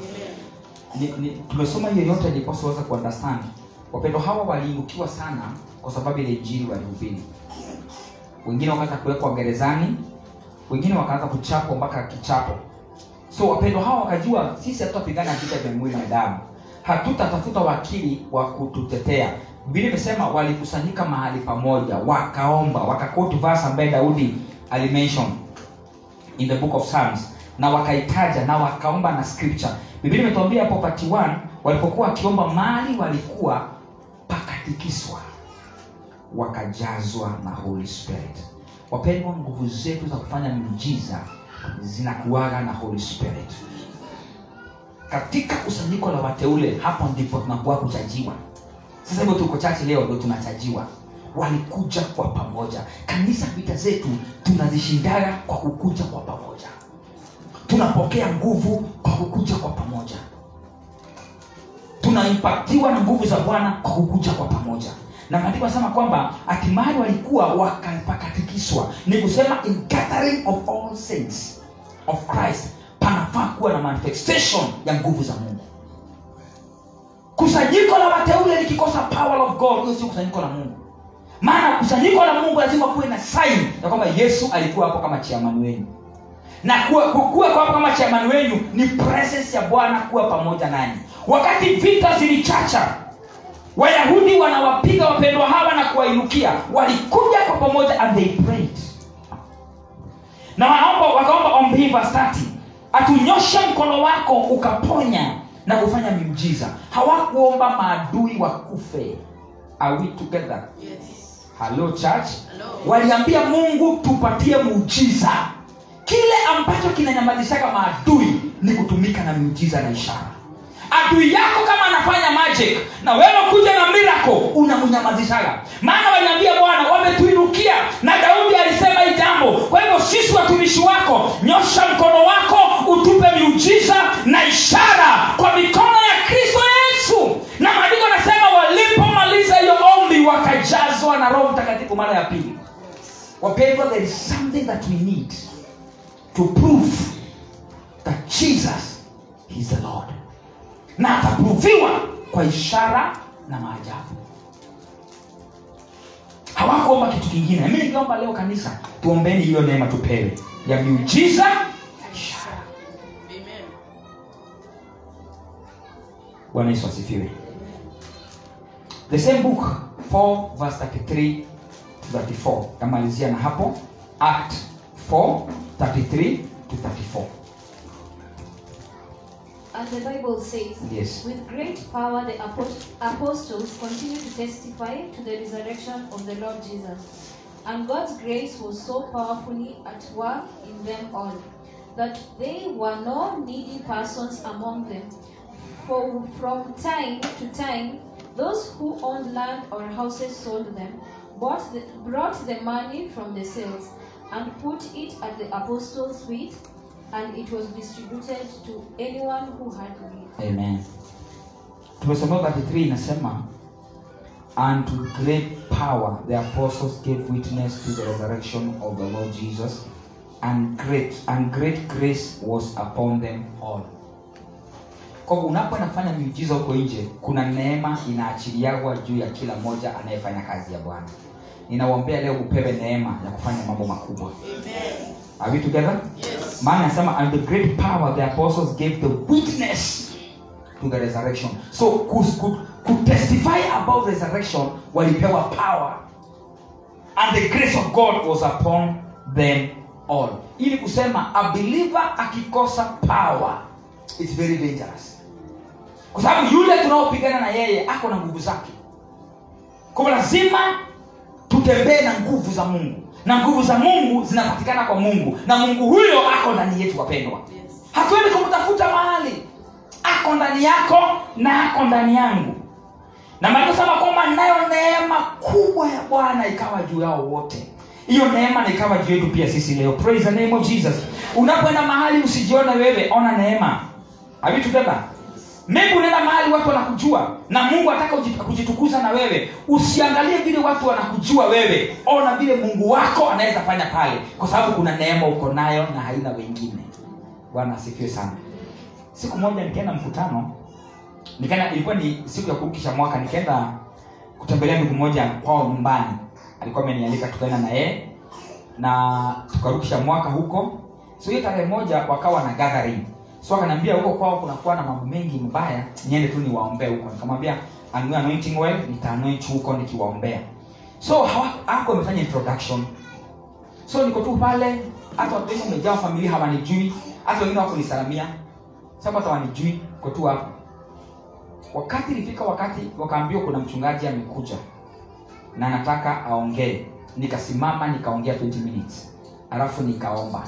ni, ni, tumesoma hiyo yote niliposiweza kuunderstand wapendo hawa waliinukiwa sana kwa sababu ile injili walihubiri wengine wakaanza kuwekwa gerezani wengine wakaanza kuchapwa mpaka kichapo so wapendo hawa wakajua sisi hatutapigana vita vya mwili na damu hatutatafuta wakili wa kututetea vile imesema walikusanyika mahali pamoja wakaomba wakakoti verse ambaye daudi alimention in the book of psalms na wakaitaja na wakaomba na scripture biblia imetuambia hapo part 1 walipokuwa wakiomba mali walikuwa pakatikiswa wakajazwa na holy spirit wapendwa nguvu zetu za kufanya miujiza zinakuaga na holy spirit katika kusanyiko la wateule hapo ndipo tunakuwa kuchajiwa sasa hivyo tuko chache leo ndo tunachajiwa walikuja kwa pamoja kanisa vita zetu tunazishindaga kwa kukuja kwa pamoja tunapokea nguvu kwa kukuja kwa pamoja tunaimpaktiwa na nguvu za bwana kwa kukuja kwa pamoja na maandiko anasema kwamba hatimaye walikuwa wakapakatikiswa ni kusema in gathering of all saints of christ panafaa kuwa na manifestation ya nguvu za mungu kusanyiko la wateule likikosa power of god hiyo sio kusanyiko la mungu maana kusanyiko la mungu lazima kuwe na sign ya kwamba yesu alikuwa hapo kama chiamani wenu na kuwa, ku- kuwa kwa kama chamani wenyu ni presence ya bwana kuwa pamoja nanyi wakati vita zilichacha wayahudi wanawapiga wapendwa hawa na kuwainukia walikuja kwa pamoja and they prayed na wanaomba wakaomba ombi hii verse 30 atunyoshe mkono wako ukaponya na kufanya miujiza hawakuomba maadui wakufe are we together hello church waliambia mungu tupatie muujiza kile ambacho kinanyamazishaga maadui ni kutumika na miujiza na ishara adui yako kama anafanya magic na wewe kuja na miracle unamnyamazishaga maana waliambia bwana wametuinukia na daudi alisema hii jambo kwa hivyo sisi watumishi wako nyosha mkono wako utupe miujiza na ishara kwa mikono ya kristo yesu na maandiko anasema walipomaliza hiyo ombi wakajazwa na roho mtakatifu mara ya pili wapendwa there is something that we need to prove that jesus is the lord na ataproviwa kwa ishara na maajabu hawakuomba kitu kingine mi nikiomba leo kanisa tuombeni hiyo neema tupewe ya miujiza na ishara bwana yesu asifiwe the same book 4 verse 33 to 34 tamalizia na hapo act 4 33 to 34 And the Bible says, Yes. With great power the apost- apostles continued to testify to the resurrection of the Lord Jesus. And God's grace was so powerfully at work in them all that there were no needy persons among them. For from time to time, those who owned land or houses sold them, bought the, brought the money from the sales, and put it at the apostles' feet, and it was distributed to anyone who had need. amen tumesomea 33 inasema and to great power the apostles gave witness to the resurrection of the lord jesus and great and great grace was upon them all kwa hivyo unapoenda kufanya miujiza huko nje kuna neema inaachiliagwa juu ya kila mmoja anayefanya kazi ya bwana ninawaombea leo upewe neema ya kufanya mambo makubwa Are we together? Yes. maana anasema and the great power the apostles gave the witness to the resurrection so ku, ku, ku testify about resurrection walipewa power and the grace of god was upon them all ili kusema a believer akikosa power it's very dangerous kwa sababu yule tunaopigana na yeye ako na nguvu zake kwa hivyo lazima tutembee na nguvu za mungu na nguvu za mungu zinapatikana kwa mungu na mungu huyo ako ndani yetu wapendwa hatuendi kumtafuta mahali ako ndani yako na ako ndani yangu na maandiko sema kwamba nayo neema kubwa ya bwana ikawa juu yao wote hiyo neema na ikawa juu yetu pia sisi leo praise the name of jesus unapoenda mahali usijione wewe ona neema Are we together maybe unaenda mahali watu wanakujua na mungu ataka kujitukuza na wewe usiangalie vile watu wanakujua wewe ona vile mungu wako anaweza fanya pale kwa sababu kuna neema uko nayo na haina wengine bwana asifiwe sana siku moja nikaenda mkutano nikaenda ilikuwa ni siku ya kurukisha mwaka nikaenda kutembelea ndugu moja kwao nyumbani alikuwa amenialika tukaenda na yeye na tukarukisha mwaka huko so hiyo tarehe moja wakawa na gathering so akaniambia huko kwao kunakuwa na mambo mengi mbaya niende tu niwaombee huko nikamwambia anunue anointing oil nitaanoint huko nikiwaombea so hawa- hako amefanya introduction so niko tu pale hata watu wengi wamejaa familia hawanijui hata wengine wako nisalamia sababu hata wanijui ko tu hapo wakati ilifika wakati wakaambiwa kuna mchungaji amekuja na nataka aongee nikasimama nikaongea 20 minutes alafu nikaomba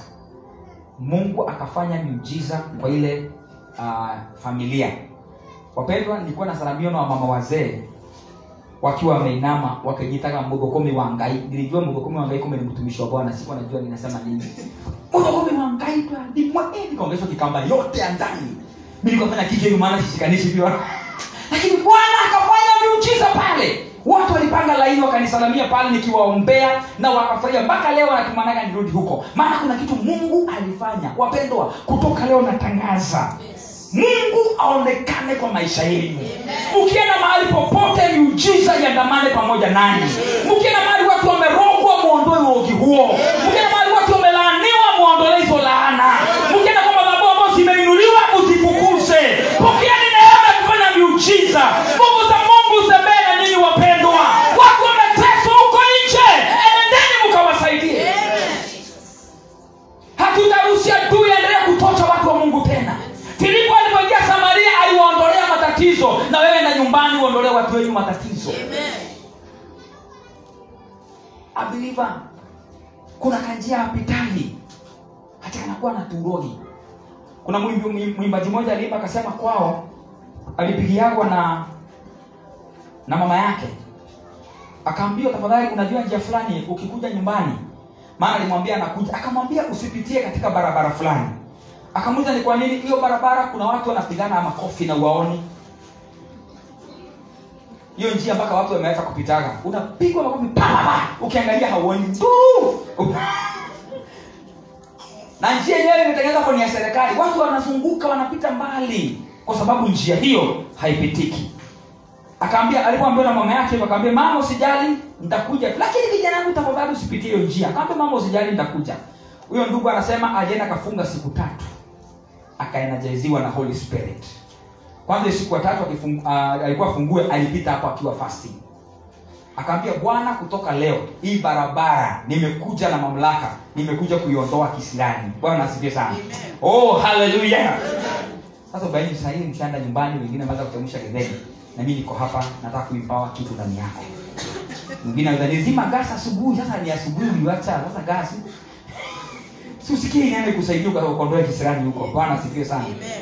mungu akafanya miujiza kwa ile uh, familia wapendwa nilikuwa nasalamiwa na wamama wazee wakiwa wameinama wakijitaka mgogokomi wa ngai nilijua mgogokomi wa ngai kumbe ni mtumishi wa bwana sikuwa najua ninasema nini mgogokomi wa ngai twandimwa nikaongeshwa kikamba yote ya ndani mi nikafanya kitu hivi maana sishikanishi pia lakini bwana akafanya miujiza pale watu walipanga laini wakanisalamia pale nikiwaombea na wakafurahia mpaka leo natumanaga nirudi huko maana kuna kitu mungu alifanya wapendwa kutoka leo natangaza mungu aonekane kwa maisha yenu ukienda mahali popote miujiza iandamane pamoja nanyi mkienda mahali watu wamerogwa muondoe uogi huo mkienda mahali watu wamelaaniwa muondolee hizo laana matatizo na wewe na nyumbani uondolee watu wenyu matatizo abiliva kuna kanjia apitali hata anakuwa na turogi kuna mwimbi- mwim- mwimbaji mmoja aliimba akasema kwao alipigiagwa na na mama yake akaambiwa tafadhali unajua njia fulani ukikuja nyumbani maana alimwambia anakuja akamwambia usipitie katika barabara fulani akamuuliza ni kwa nini hiyo barabara kuna watu wanapigana makofi na uwaoni hiyo njia mpaka watu wameweza kupitaga unapigwa makofi pa, pa, pa, ukiangalia hauoni Nduu! na njia yenyewe imetengenezwa kwa ni ya serikali watu wanazunguka wanapita mbali kwa sababu njia hiyo haipitiki akaambia alipoambiwa na mama yake hivyo, akaambia mama usijali nitakuja lakini kijana wangu tafadhali usipitie hiyo njia akaambia mama usijali nitakuja huyo ndugu anasema alienda akafunga siku tatu akaenajeziwa na holy spirit kwanza hiyo siku ya tatu akifung- ah, alikuwa fungue alipita hapo akiwa fasting akaambia bwana kutoka leo hii barabara nimekuja na mamlaka nimekuja kuiondoa kisirani bwana asifiwe sana oh haleluya sasa ubaini sahii mshaenda nyumbani wengine ameweza kuchemsha getheni na mimi niko hapa nataka kuimpawa kitu ndani yako mwingine anaweza nizima gas asubuhi sasa ni asubuhi uliwacha sasa gas si usikie inaenda kusaidia ukaondoa kisirani huko bwana asifiwe sana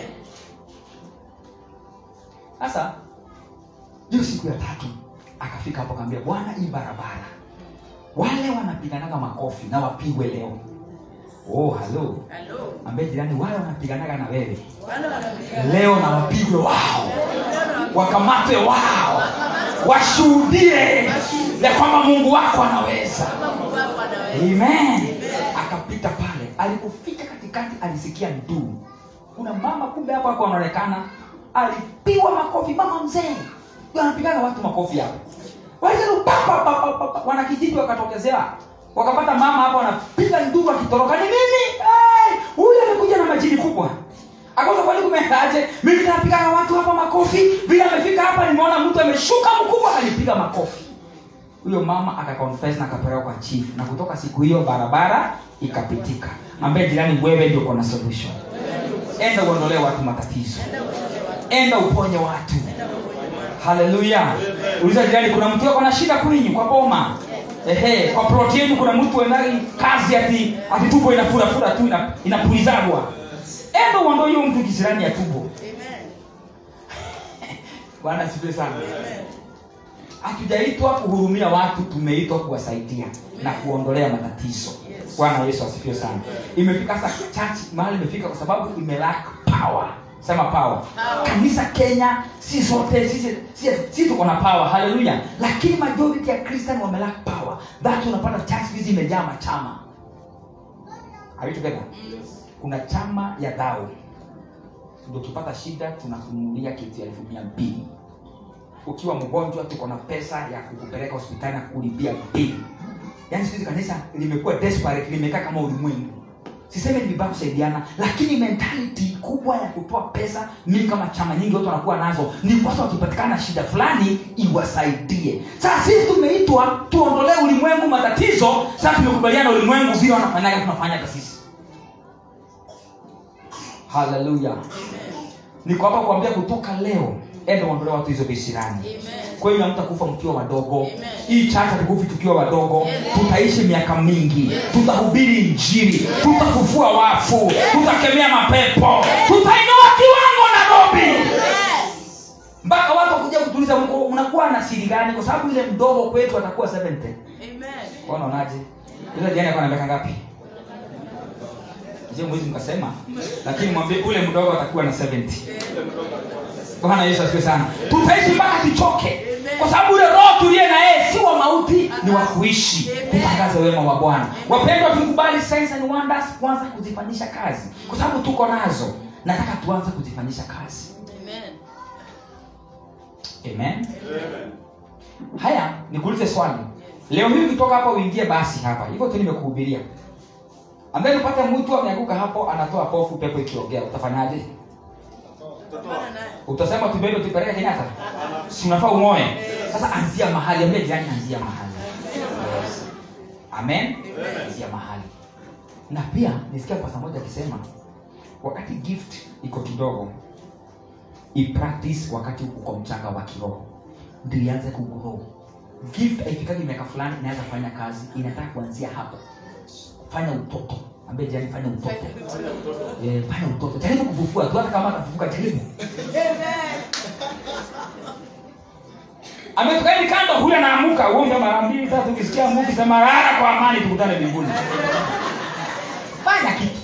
sasa hiyo siku ya tatu akafika hapo akaambia bwana hii barabara wale wanapiganaga makofi na wapigwe leo oh halo ambie jirani wale wanapiganaga na wewe leo na wapigwe wao wakamatwe wao washuhudie ya kwamba mungu wako anaweza amen akapita pale alipofika katikati alisikia nduu kuna mama kumbe hapo hapo anaonekana alipigwa makofi mama mzee Ndio anapigaga watu makofi hapo Waliza pa, pa, pa, pa, pa, pa. wanakijiji wakatokezea wakapata mama hapo anapiga nduru akitoroka ni nini hey, huyu amekuja na majini kubwa akauza kwani kumeendaje mimi napigaga watu hapa makofi vile amefika hapa nimeona mtu ameshuka mkubwa alipiga makofi huyo mama akakonfess na akapelekwa kwa chief na kutoka siku hiyo barabara ikapitika ambaye jirani wewe ndio kona solution enda uondolee watu matatizo enda uponye watu haleluya uliza jirani kuna mtu ako na shida kwenyu kwa boma ehe kwa ploti yenu kuna mtu endagi kazi ati ati tubo inafurafura tu ina- inapulizagwa enda uondoe hiyo mtu kisirani ya tubo bwana asifiwe sana hatujaitwa kuhurumia watu tumeitwa kuwasaidia na kuondolea matatizo bwana yesu asifiwe sana imefika sasa church mahali imefika kwa sababu imelack power sema power kanisa kenya si sote sisi si, si tuko na power haleluya lakini majority ya christian wamelack power that unapata church hizi imejaa machama Are we together? kuna chama ya dhao ndio ukipata shida tunakununulia kitu ya elfu mia mbili ukiwa mgonjwa tuko na pesa ya kukupeleka hospitali na kulipia bili yaani siku hizi kanisa limekuwa desperate limekaa kama ulimwengu siseme ni vibaya kusaidiana lakini mentality kubwa ya kutoa pesa mimi kama chama nyingi watu wanakuwa nazo ni kwasa wakipatikana shida fulani iwasaidie sasa sisi tumeitwa tuondolee ulimwengu matatizo sasa tumekubaliana ulimwengu vile wanafanyaga tunafanyaga sisi haleluya niko hapa kuambia kutoka leo enda uondolee watu hizo visirani kweli hamtakufa mkiwa wadogo hii chacha tukufi tukiwa wadogo tutaishi miaka mingi tutahubiri injili tutafufua wafu tutakemea mapepo tutainua kiwango nairobi mpaka watu wakuja kutuliza mko mnakuwa na siri gani kwa sababu ile mdogo kwetu atakuwa 70 wanaonaje ile jana kwa miaka ngapi je mwezi mkasema lakini mwambie ule mdogo atakuwa na 70 bwana yesu asifiwe sana tutaishi mpaka tuchoke kwa sababu ule roho tuliye na yeye si wa mauti ni wa kuishi kutangaza wema wa bwana wapendwa tukubali signs and wonders kuanza kuzifanyisha kazi kwa sababu tuko nazo nataka tuanze kuzifanyisha kazi amen haya nikuulize swali leo hii ukitoka hapa uingie basi hapa hivyo tu nimekuhubiria ambaye upate mtu ameanguka hapo anatoa pofu pepo ikiongea utafanyaje utasema tubebe tupeleke kenyatta si unafaa umoe sasa anzia mahali ambie jirani anzia mahali yes. amen anzia mahali na pia nisikia pasa moja akisema wakati gift iko kidogo ipractice wakati uko mchanga wa kiroho ndio ianze kugrow gift haifikagi miaka fulani inaweza kufanya kazi inataka kuanzia hapo fanya utoto ambie jani fanya utoto eh, fanya utoto jaribu kufufua tu hata kama atafufuka jaribu ametukaidi kando huyu anaamuka uombe mara mbili tatu ukisikia mungu sema lala kwa amani tukutane mbinguni fanya kitu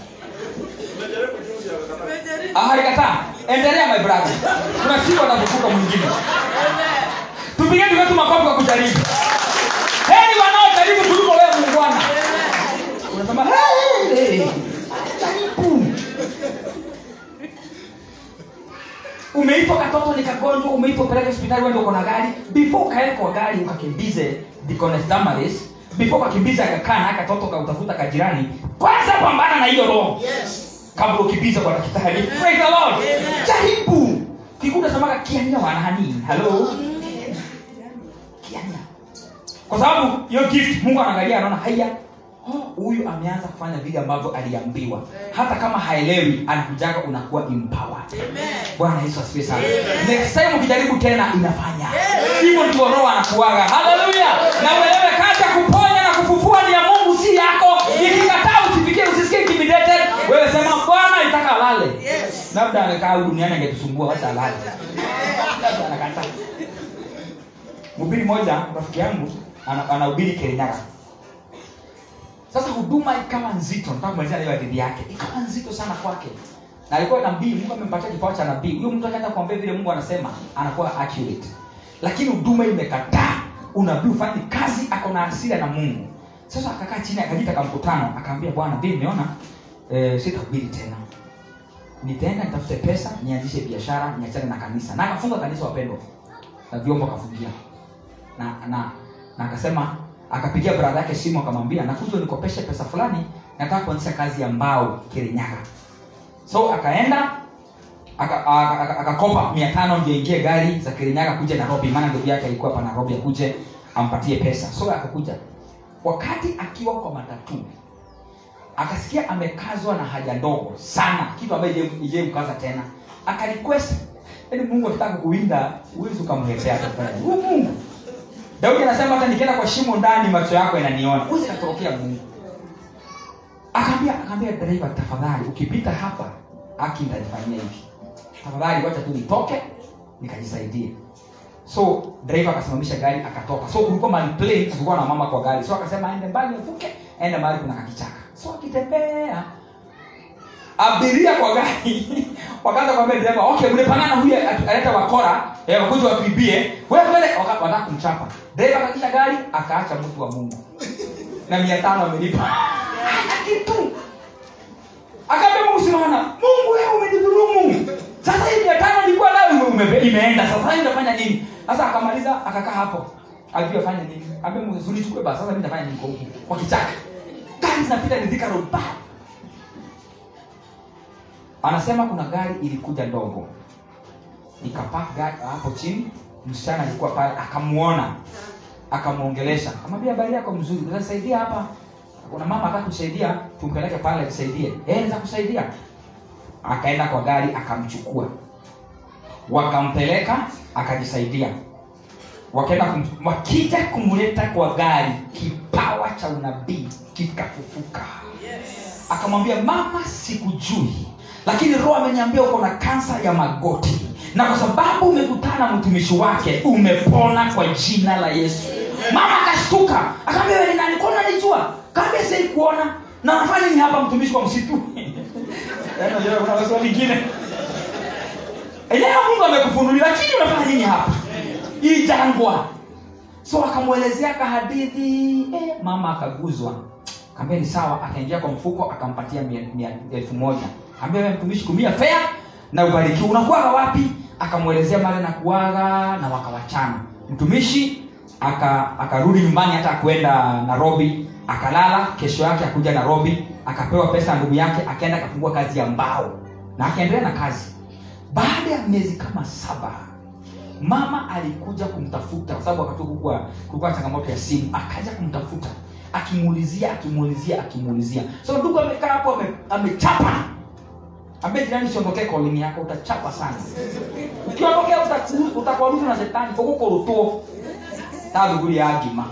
aharikataa endelea my brother kuna siku atafufuka mwingine tupige tuketu makofi kwa kujaribu heri wanaojaribu kuliko wewe mungwana unasema "Hey, hey, hey." jaribu umeitwa katoto ni kagonjwa umeitwa peleke hospitali wende uko na gari before ukae kwa gari ukakimbize Deaconess Damaris before ukakimbiza kakana akatoto kautafuta kajirani kwanza pambana na hiyo roho kabla ukimbize kwa daktari praise the lord jaribu kikuda samaga kiania wanani hello kiania kwa sababu hiyo gift mungu anaangalia anaona haya oh, huyu ameanza kufanya vile ambavyo aliambiwa hata kama haelewi anakujaga unakuwa empowered bwana yesu asifiwe sana next time ukijaribu tena inafanya hivyo ndio roho anakuaga haleluya na uelewe kazi ya kuponya na kufufua ni ya mungu si yako ikikataa usifikie usisikie intimidated wewe sema bwana itaka alale labda amekaa huku duniani angetusumbua wacha alale labda anakataa mhubiri moja rafiki yangu ana- anahubiri kirinyaga sasa huduma ikawa nzito nataka kumalizia na hiyo hadithi yake ikawa nzito sana kwake na alikuwa nabii mungu amempatia kipawa cha nabii huyo mtu akaanza kuambia vile mungu anasema anakuwa accurate lakini huduma imekataa unabii ufanyi kazi ako na hasira na mungu sasa akakaa chini akajita kamkutano akaambia bwana vile nimeona eh, sitahubiri tena nitaenda nitafute pesa nianzishe biashara niachane na kanisa na akafunga kanisa wapendwa na vyombo akafungia na na na akasema akapigia brada yake simu akamwambia nakuja nikopeshe pesa fulani nataka kuanzisha kazi ya mbao kirinyaga so akaenda aka- aka- aka- akakopa mia tano ndio ingie gari za kirinyaga kuja nairobi maana ndugu yake alikuwa hapa nairobi akuje ampatie pesa so akakuja wakati akiwa kwa matatu akasikia amekazwa na haja ndogo sana kitu ambayo ije mkaza tena akarequest yaani mungu akitaka kuwinda huwezi ukamletea tafadhali huyu mungu daudi anasema hata nikienda kwa shimo ndani macho yako yananiona huwezi katorokea mungu akaambia akaambia dereva tafadhali ukipita hapa aki nitajifanyia hivi tafadhali wacha tu nitoke nikajisaidie so driver akasimamisha gari akatoka so kulikuwa mahali plain kulikuwa na mama kwa gari so akasema aende mbali avuke aende mahali kuna kakichaka so akitembea abiria kwa gari wakaanza kwambia dereva okay mlipangana huyu aleta wakora eh, wakuja watuibie wewe mbele waka- wataka kumchapa dereva akakisha gari akaacha mtu wa mungu na mia tano amelipa hana kitu akaambia mungu simama mungu wewe umenidhulumu sasa hii mia tano ilikuwa nayo ume- ume- imeenda sasa hii nitafanya nini sasa akamaliza akakaa hapo ajui afanye nini ambia mungu zunichukue basi sasa mimi nitafanya nini kwa huku kwa kichaka gari zinapita nidhika roba anasema kuna gari ilikuja ndogo ikapak gari hapo chini msichana alikuwa pale akamuona akamwongelesha akamwambia habari yako mzuri utasaidia hapa kuna mama ataka kusaidia tumpeleke pale tusaidie eh za kusaidia akaenda kwa gari akamchukua wakampeleka akajisaidia wakaenda kum, wakija kumleta kwa gari kipawa cha unabii kikafufuka akamwambia mama sikujui lakini roho ameniambia uko na kansa ya magoti na kwa sababu umekutana na mtumishi wake umepona kwa jina la yesu mama akashtuka akaambia wewe ni nani kwa unanijua kaambia sei kuona na nafanya nini hapa mtumishi wa msitu Yaani unajua kuna maswali mengine enyewe mungu amekufunulia lakini unafanya nini hapa hii jangwa so akamwelezea kahadithi eh, mama akaguzwa kaambia ni sawa akaingia kwa mfuko akampatia mia- mia- elfu moja kaambia wewe mtumishi kumia fea na ubarikiwa unakuaga wapi akamwelezea mali na kuaga na wakawachana mtumishi aka akarudi nyumbani hata kwenda nairobi akalala kesho yake akuja nairobi akapewa pesa ya ndugu yake akaenda akafungua kazi ya mbao na akaendelea na kazi baada ya miezi kama saba mama alikuja kumtafuta kwa sababu wakati huo kulikuwa kulikuwa na changamoto ya simu akaja kumtafuta akimuulizia akimuulizia akimuulizia so ndugu amekaa hapo ame- amechapa ambaye jirani siondokee kolini yako utachapa sana ukiondokea uta- utakuarushwa na shetani ugukurutwo ta thuguri ya ngima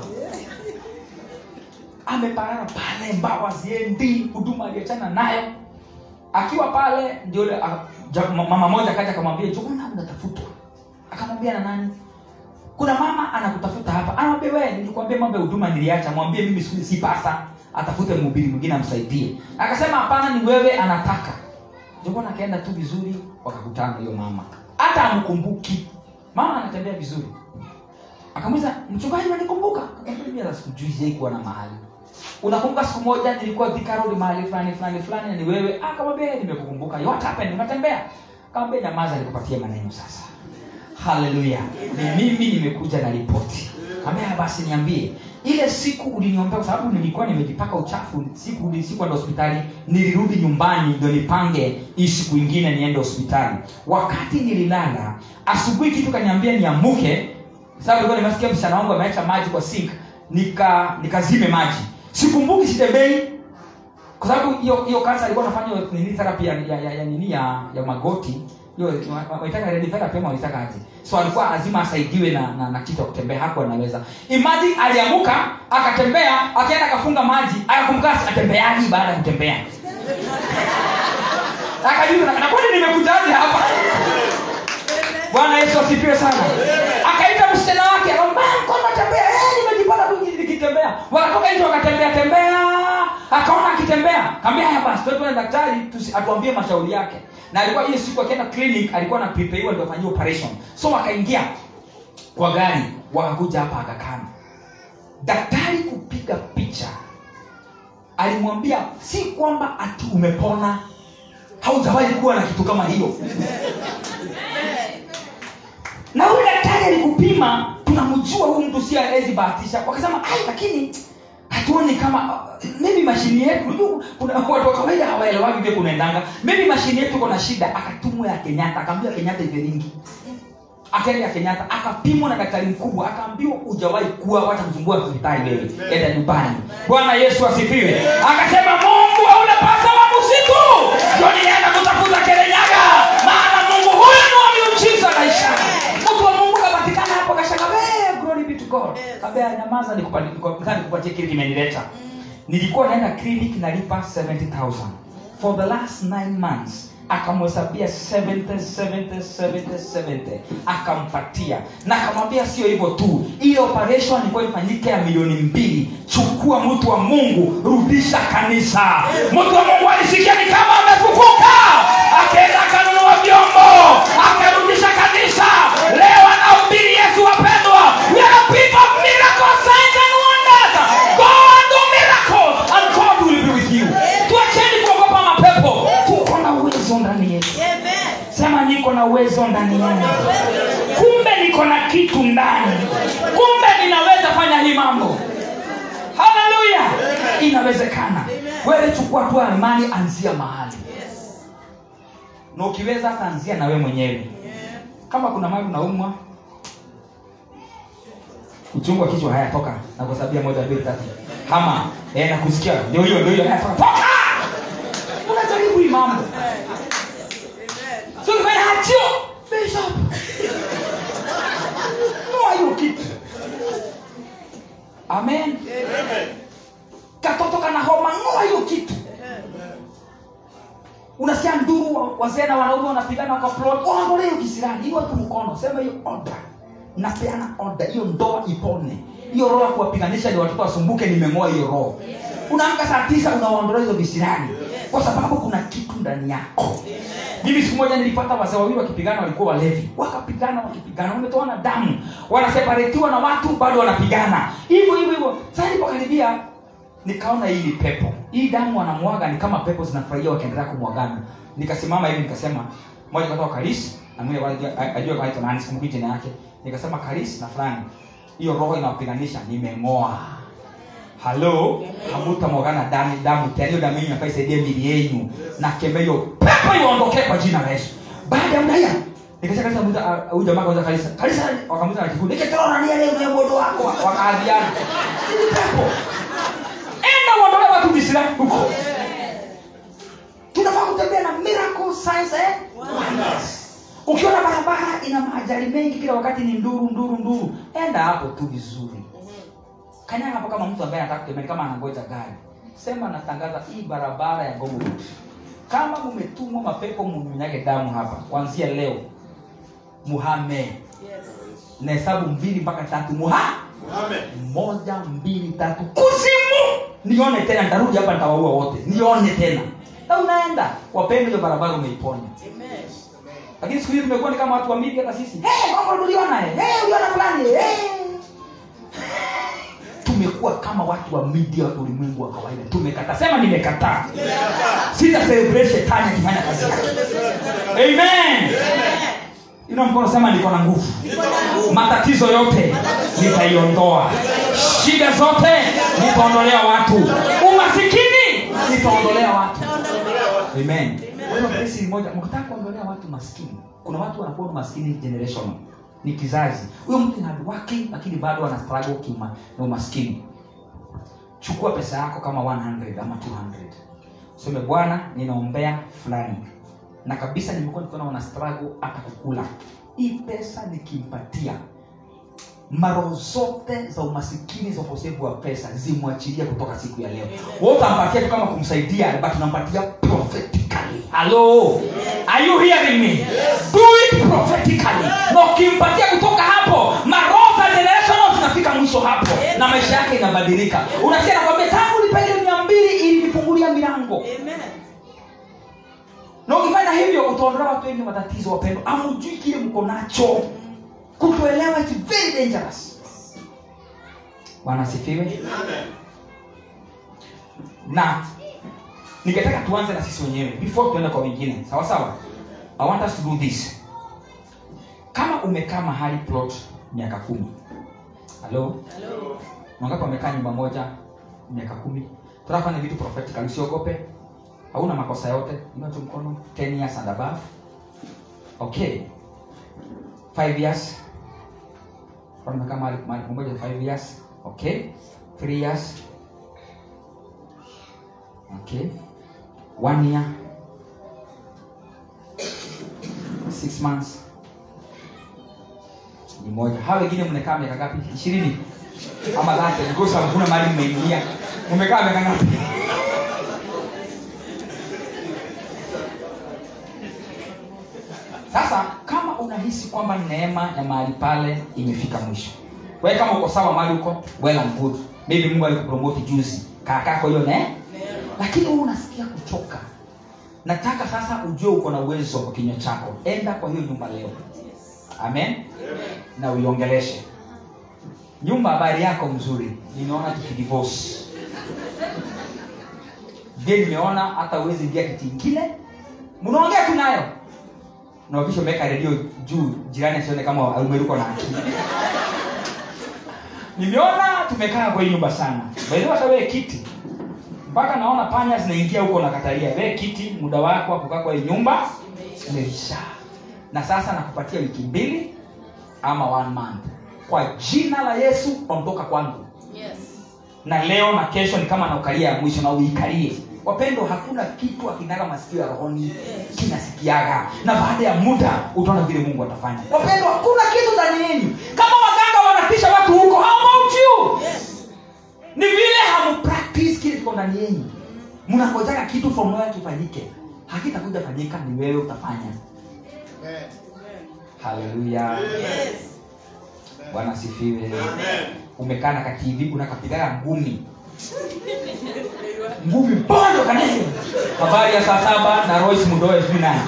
ameparara pale mbawa ziendi huduma aliachana nayo akiwa pale ndio yule ah, ja- ma- mama moja kaja akamwambia jona unatafutwa akamwambia na nani kuna mama anakutafuta hapa anamwambia wewe nilikwambia mambo ya huduma niliacha mwambie mimi siku si pasta atafute mhubiri mwingine amsaidie akasema hapana ni wewe anataka jokona akaenda tu vizuri wakakutana hiyo mama hata amkumbuki mama anatembea vizuri akamuliza mchungaji unanikumbuka Akamwambia, mimi hata sikujui sijai kuwa na mahali unakumbuka siku moja nilikuwa Thika Road mahali fulani fulani fulani na ni wewe Ah, akamwambia nimekukumbuka what happened unatembea akamwambia nyamaza nikupatie maneno sasa haleluya ni mimi nimekuja na ripoti akamwambia basi niambie ile siku uliniombea kwa sababu nilikuwa nimejipaka uchafu siku sikuenda hospitali nilirudi nyumbani ndio nipange hii siku ingine niende hospitali wakati nililala asubuhi kitu kaniambia niamuke sababu nilikuwa nimesikia msichana wangu ameacha maji kwa sink nika nikazime maji sikumbuki sitembei kwa sababu hiyo hiyo kansa alikuwa anafanya hiyo nini therapy ya, ya, ya, ya nini ya, ya magoti hiyo waitaka radiotherapy ama waitaka aje so alikuwa lazima asaidiwe na, na, na kitu ya kutembea hakuwa anaweza imagine aliamuka akatembea akaenda akafunga maji akakumbuka atembeaji baada ya kutembea akajiuliza na kwani nimekujaje hapa bwana yesu asifiwe sana akaita msichana wake akamwambia mkono natembea eh nimejipata tu nikitembea wakatoka nje wakatembea tembea akaona akitembea kaambia haya basi tuende kwa daktari tusi- atuambie mashauri yake na alikuwa hiyo siku akienda clinic alikuwa na prepare ndio afanyie operation so wakaingia kwa gari wakakuja hapa akakana daktari kupiga picha alimwambia si kwamba ati umepona haujawahi kuwa na kitu kama hiyo na huyu daktari alikupima tunamjua huyu mtu si awezi bahatisha wakasema ai lakini hatuoni kama maybe mashini yetu unajua kuna watu wa kawaida hawaelewagi vile kunaendanga maybe mashini yetu iko na shida akatumwa ya kenyatta akaambiwa kenyatta ivelingi akaenda ya kenyatta akapimwa na daktari mkubwa akaambiwa hujawahi kuwa wacha msumbua hospitali wewe enda nyumbani bwana yesu asifiwe akasema mungu hauna pasa wa msitu ndio nilienda kutafuta kerenyaga maana mungu huyu ni wa miujiza na ishara mtu wa mungu kapatikana hapo kashanga "Hey, glory be to god kabea nyamaza nikupa- nikupa- nataka nikupatie kile kimenileta nilikuwa naenda clinic nalipa 70000 for the last 9 months akamhesabia 70 70 70 70 akampatia na akamwambia sio hivyo tu hii operation ilikuwa ifanyike ya milioni mbili chukua mtu wa mungu rudisha kanisa mtu wa mungu alisikia ni kama amefufuka akaenda akanunua vyombo akarudisha kanisa leo anahubiri yesu wapendwa we are people of miracles signs and wonders go and do miracles and god will be with you tuacheni kuogopa mapepo tuko na uwezo ndani yetu sema niko na uwezo ndani yangu kumbe niko na kitu ndani kumbe ninaweza fanya hii mambo haleluya inawezekana wewe chukua tu imani anzia mahali na ukiweza hata anzia na wewe mwenyewe kama kuna mali unaumwa uchungu wa kichwa haya toka na kuhesabia moja mbili tatu hama eh, nakusikia ndio hiyo ndio hiyo haya toka toka unajaribu hii mambo so ukifanya hachio bishop noa hiyo kitu amen katoto kana homa ngoa hiyo kitu unasikia nduru wa- wazee na wanaume wanapigana wakaplot waondolee hiyo kisirani hiyo tu mkono sema hiyo order napeana order hiyo ndoa ipone hiyo roho ya kuwapiganisha ni watoto wasumbuke nimeng'oa hiyo roho unaamka saa tisa unawaondolea hizo visirani kwa sababu kuna kitu ndani yako mimi siku moja nilipata wazee wawili wakipigana walikuwa walevi wakapigana wakipigana wametoana damu wanaseparetiwa na watu bado wanapigana hivyo hivyo hivyo sasa nilipokaribia nikaona hii ni pepo hii damu wanamwaga ni kama pepo zinafurahia wakiendelea kumwagana nikasimama hivi nikasema moja katoka karis na mwingine kwa- ajue kwaitwa nani sikumbuki jina yake nikasema karis na fulani hiyo roho inawapiganisha nimeng'oa halo hamutamwagana damu damu tena hiyo damu yenyu nafaa isaidie mili yenyu na kemea hiyo pepo iondokee kwa jina la yesu baada ya muda hiyo nikasema kanisa muda ah, huyu jamaa kauza kanisa kanisa wakamuza na kikundi nikitoa nani leo ndio modo wako wakaadhiana ni pepo enda uondolee watu visirani huko tunafaa kutembea na miracle signs eh? wonders ukiona barabara ina maajali mengi kila wakati ni nduru nduru nduru enda hapo tu vizuri kanyaga hapo kama mtu ambaye anataka kutembea kama anangoja gari sema natangaza hii barabara ya Ngong Road kama mumetumwa mapepo muminyage damu hapa kuanzia leo muhame na hesabu mbili mpaka tatu muha moja mbili tatu kuzimu nione tena nitarudi hapa nitawaua wote nione tena na unaenda wapende hiyo barabara umeiponya lakini siku hizi tumekuwa ni kama watu wa media hata sisi hey, Ngong uliona eh hey, uliona fulani hey. tumekuwa kama watu wa media wa ulimwengu wa kawaida tumekataa sema nimekataa sita celebrate shetani akifanya kazi yake amen ina mkono sema niko na nguvu matatizo yote nitaiondoa shida zote nitaondolea watu umasikini nitaondolea watu amen wewe kesi moja mkitaka kuondolea watu maskini kuna watu wanakuwa maskini generation ni kizazi huyo mtu ni hardworking lakini bado ana struggle kima na umaskini chukua pesa yako kama 100 ama 200 useme bwana ninaombea fulani na kabisa nimekuwa nikiona wana struggle hata kukula hii pesa nikimpatia maro zote za umasikini za ukosefu wa pesa zimwachilia kutoka siku ya leo wewe utampatia tu kama kumsaidia but unampatia prophetically hello are you hearing me do it prophetically na ukimpatia kutoka hapo maroho za generational zinafika mwisho hapo na maisha yake inabadilika unasikia nakwambia tangu nipele mia mbili ilinifungulia milango na ukifanya hivyo utaondoa watu wengi matatizo wapendo amujui kile mko nacho kutoelewa is very dangerous bwana asifiwe na ningetaka tuanze na sisi wenyewe before tuende kwa wengine sawa sawa i want us to do this kama umekaa mahali plot miaka kumi halo wangapi wamekaa nyumba moja miaka kumi tunafanya vitu prophetically usiogope hauna makosa yote inua tu mkono 10 years and above okay 5 years Kwa nimekaa mahali mahali pamoja 5 years okay 3 years okay 1 year 6 months ni moja hawa wengine mmekaa miaka ngapi ishirini ama late because hakuna mahali mmeingia mmekaa miaka ngapi sasa kama unahisi kwamba neema ya mahali pale imefika mwisho wewe kama uko sawa mahali uko well and good maybe mungu alikupromote juzi kaakako hiyo ne lakini wewe unasikia kuchoka nataka sasa ujue uko na uwezo kwa kinywa chako enda kwa hiyo nyumba leo amen na uiongeleshe nyumba habari yako mzuri nimeona tukidivorce je nimeona hata uwezi ingia kiti ingine mnaongea tu nayo na ukisha umeweka redio juu jirani asione kama umeruka na akili nimeona tumekaa kwa hii nyumba sana baidhi hata wewe kiti mpaka naona panya zinaingia huko nakatalia wewe kiti muda wako wa kukaa kwa hii nyumba umeisha na sasa nakupatia wiki mbili ama one month kwa jina la yesu ondoka kwangu na leo na kesho ni kama naukalia ya mwisho na uikalie wapendo hakuna kitu akinaga masikio ya rohoni kinasikiaga na baada ya muda utaona vile mungu atafanya wapendo hakuna kitu ndani yenu kama waganga wanatisha watu huko how about you ni vile hamupractice kile kiko ndani yenu mnangojaga kitu from nowhere kifanyike hakitakuja fanyika ni wewe utafanya haleluya bwana asifiwe umekaa na kativi unakapigaga ngumi ngumi bado kanene habari ya saa saba na rois mdoe sijui nani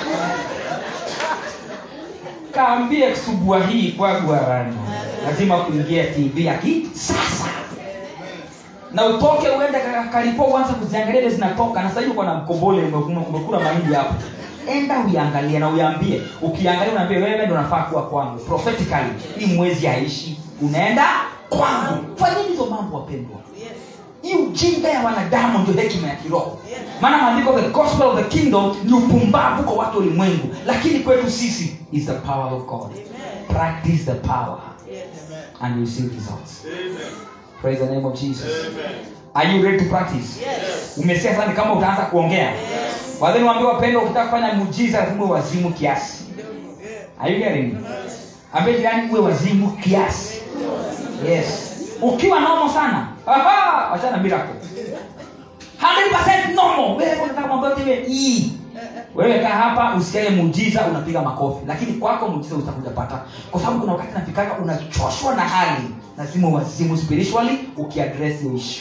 kaambie kusubua hii kwagwarani lazima kuingia tv aki sasa na utoke uende karipo uanze kuziangalia ile zinatoka na sahii uko na mkobole umekula- umekula mahindi hapo enda uiangalie na uiambie ukiangalia unaambia wewe ndo unafaa kuwa kwangu prophetically hii mwezi haishi unaenda kwangu fanyeni hizo mambo wapendwa hii ujinga ya wanadamu ndio hekima ya kiroho maana maandiko the gospel of the kingdom ni upumbavu kwa watu ulimwengu lakini kwetu sisi is the power of god practice the power and you see results praise the name of jesus are you ready to practice umesikia sasa ni kama utaanza kuongea wadhani waambie wapendwa ukitaka kufanya muujiza lazima uwe wazimu kiasi Are you getting me? ambie jirani uwe wazimu kiasi yes ukiwa nomo sana aha wachana miracle 100% normal wewe unataka mambo yote iwe hii wewe kaa hapa usikie muujiza unapiga makofi lakini kwako muujiza utakuja pata kwa sababu kuna wakati nafikaga unachoshwa na hali lazima wazimu spiritually ukiaddress hiyo issue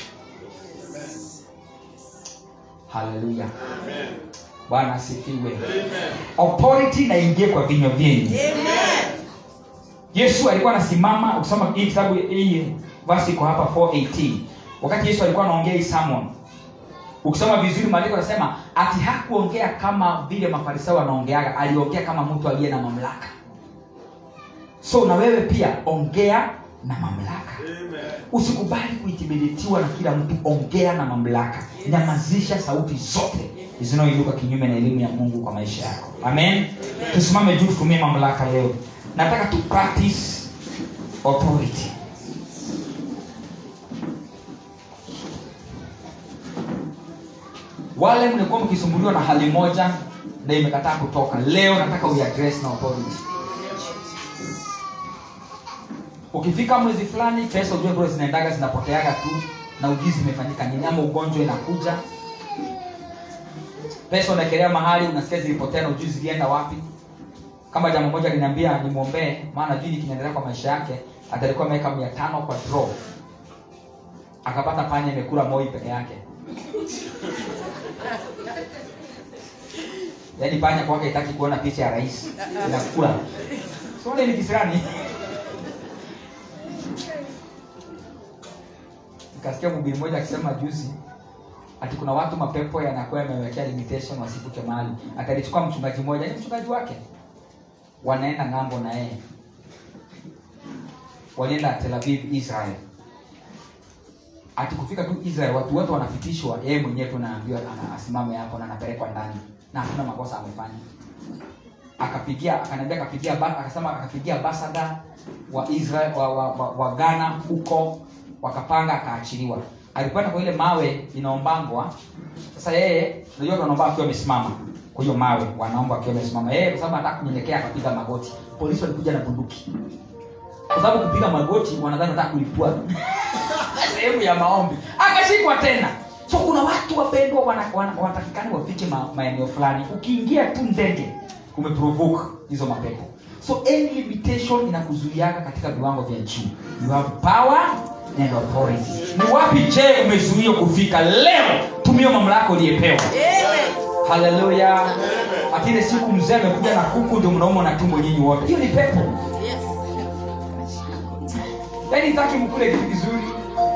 haleluya bwana asifiwe authority naingie kwa vinywa vyenyu yesu alikuwa anasimama ukisoma hii kitabu hii basi iko hapa 418 wakati yesu alikuwa anaongea hii sermon ukisoma vizuri maandiko anasema ati hakuongea kama vile mafarisayo wanaongeaga aliongea kama mtu aliye na mamlaka so na wewe pia ongea na mamlaka usikubali kuintimidatiwa na kila mtu ongea na mamlaka nyamazisha sauti zote zinaoinuka kinyume na elimu ya mungu kwa maisha yako amen tusimame juu tutumie mamlaka leo nataka tu practice authority wale mlikuwa mkisumbuliwa na hali moja na imekataa kutoka leo nataka uiaddress na authority ukifika mwezi fulani pesa ujue bro zinaendaga zinapoteaga tu na ujuzi imefanyika nini ama ugonjwa inakuja pesa unaekelea mahali unasikia zilipotea na ujuzi zilienda wapi kama jambo moja liniambia nimwombee maana jui kinaendelea kwa maisha yake atalikuwa ameweka mia tano kwa draw akapata panya imekula moi peke yake yaani panya kwake itaki kuona picha ya rais inakula sole ni kisirani nikasikia mhubiri mmoja akisema juzi ati kuna watu mapepo yanakuwa yamewekea limitation wasifuke mahali akalichukua mchungaji mmoja ni mchungaji wake wanaenda ng'ambo na yeye walienda tel aviv israel ati kufika tu israel watu wote wanapitishwa yeye mwenyewe tu naambiwa ana- asimame hapo na anapelekwa ndani na hakuna makosa amefanya akapigia akaniambia akapigia ba- akasema akapigia basada wa israel wa, wa, wa, wa ghana huko wakapanga akaachiliwa alikwenda kwa ile mawe inaombangwa sasa yeye unajua wanaomba akiwa amesimama kwa hiyo mawe wanaomba akiwa amesimama yeye kwa sababu anataka kunyenyekea akapiga magoti polisi walikuja na bunduki kwa sababu kupiga magoti wanadhani wanataka kulipua sehemu ya maombi akashikwa tena so kuna watu wapendwa wana- wana- wanatakikani wafike ma, maeneo fulani ukiingia tu ndege umeprovoke hizo mapepo so any limitation inakuzuiaga katika viwango vya juu you have power and authority ni wapi je umezuia kufika leo tumia mamlaka uliyepewa haleluya akile siku mzee amekuja na kuku ndio mnauma na tumbo nyinyi wote hiyo ni pepo yaani taki mkule kitu kizuri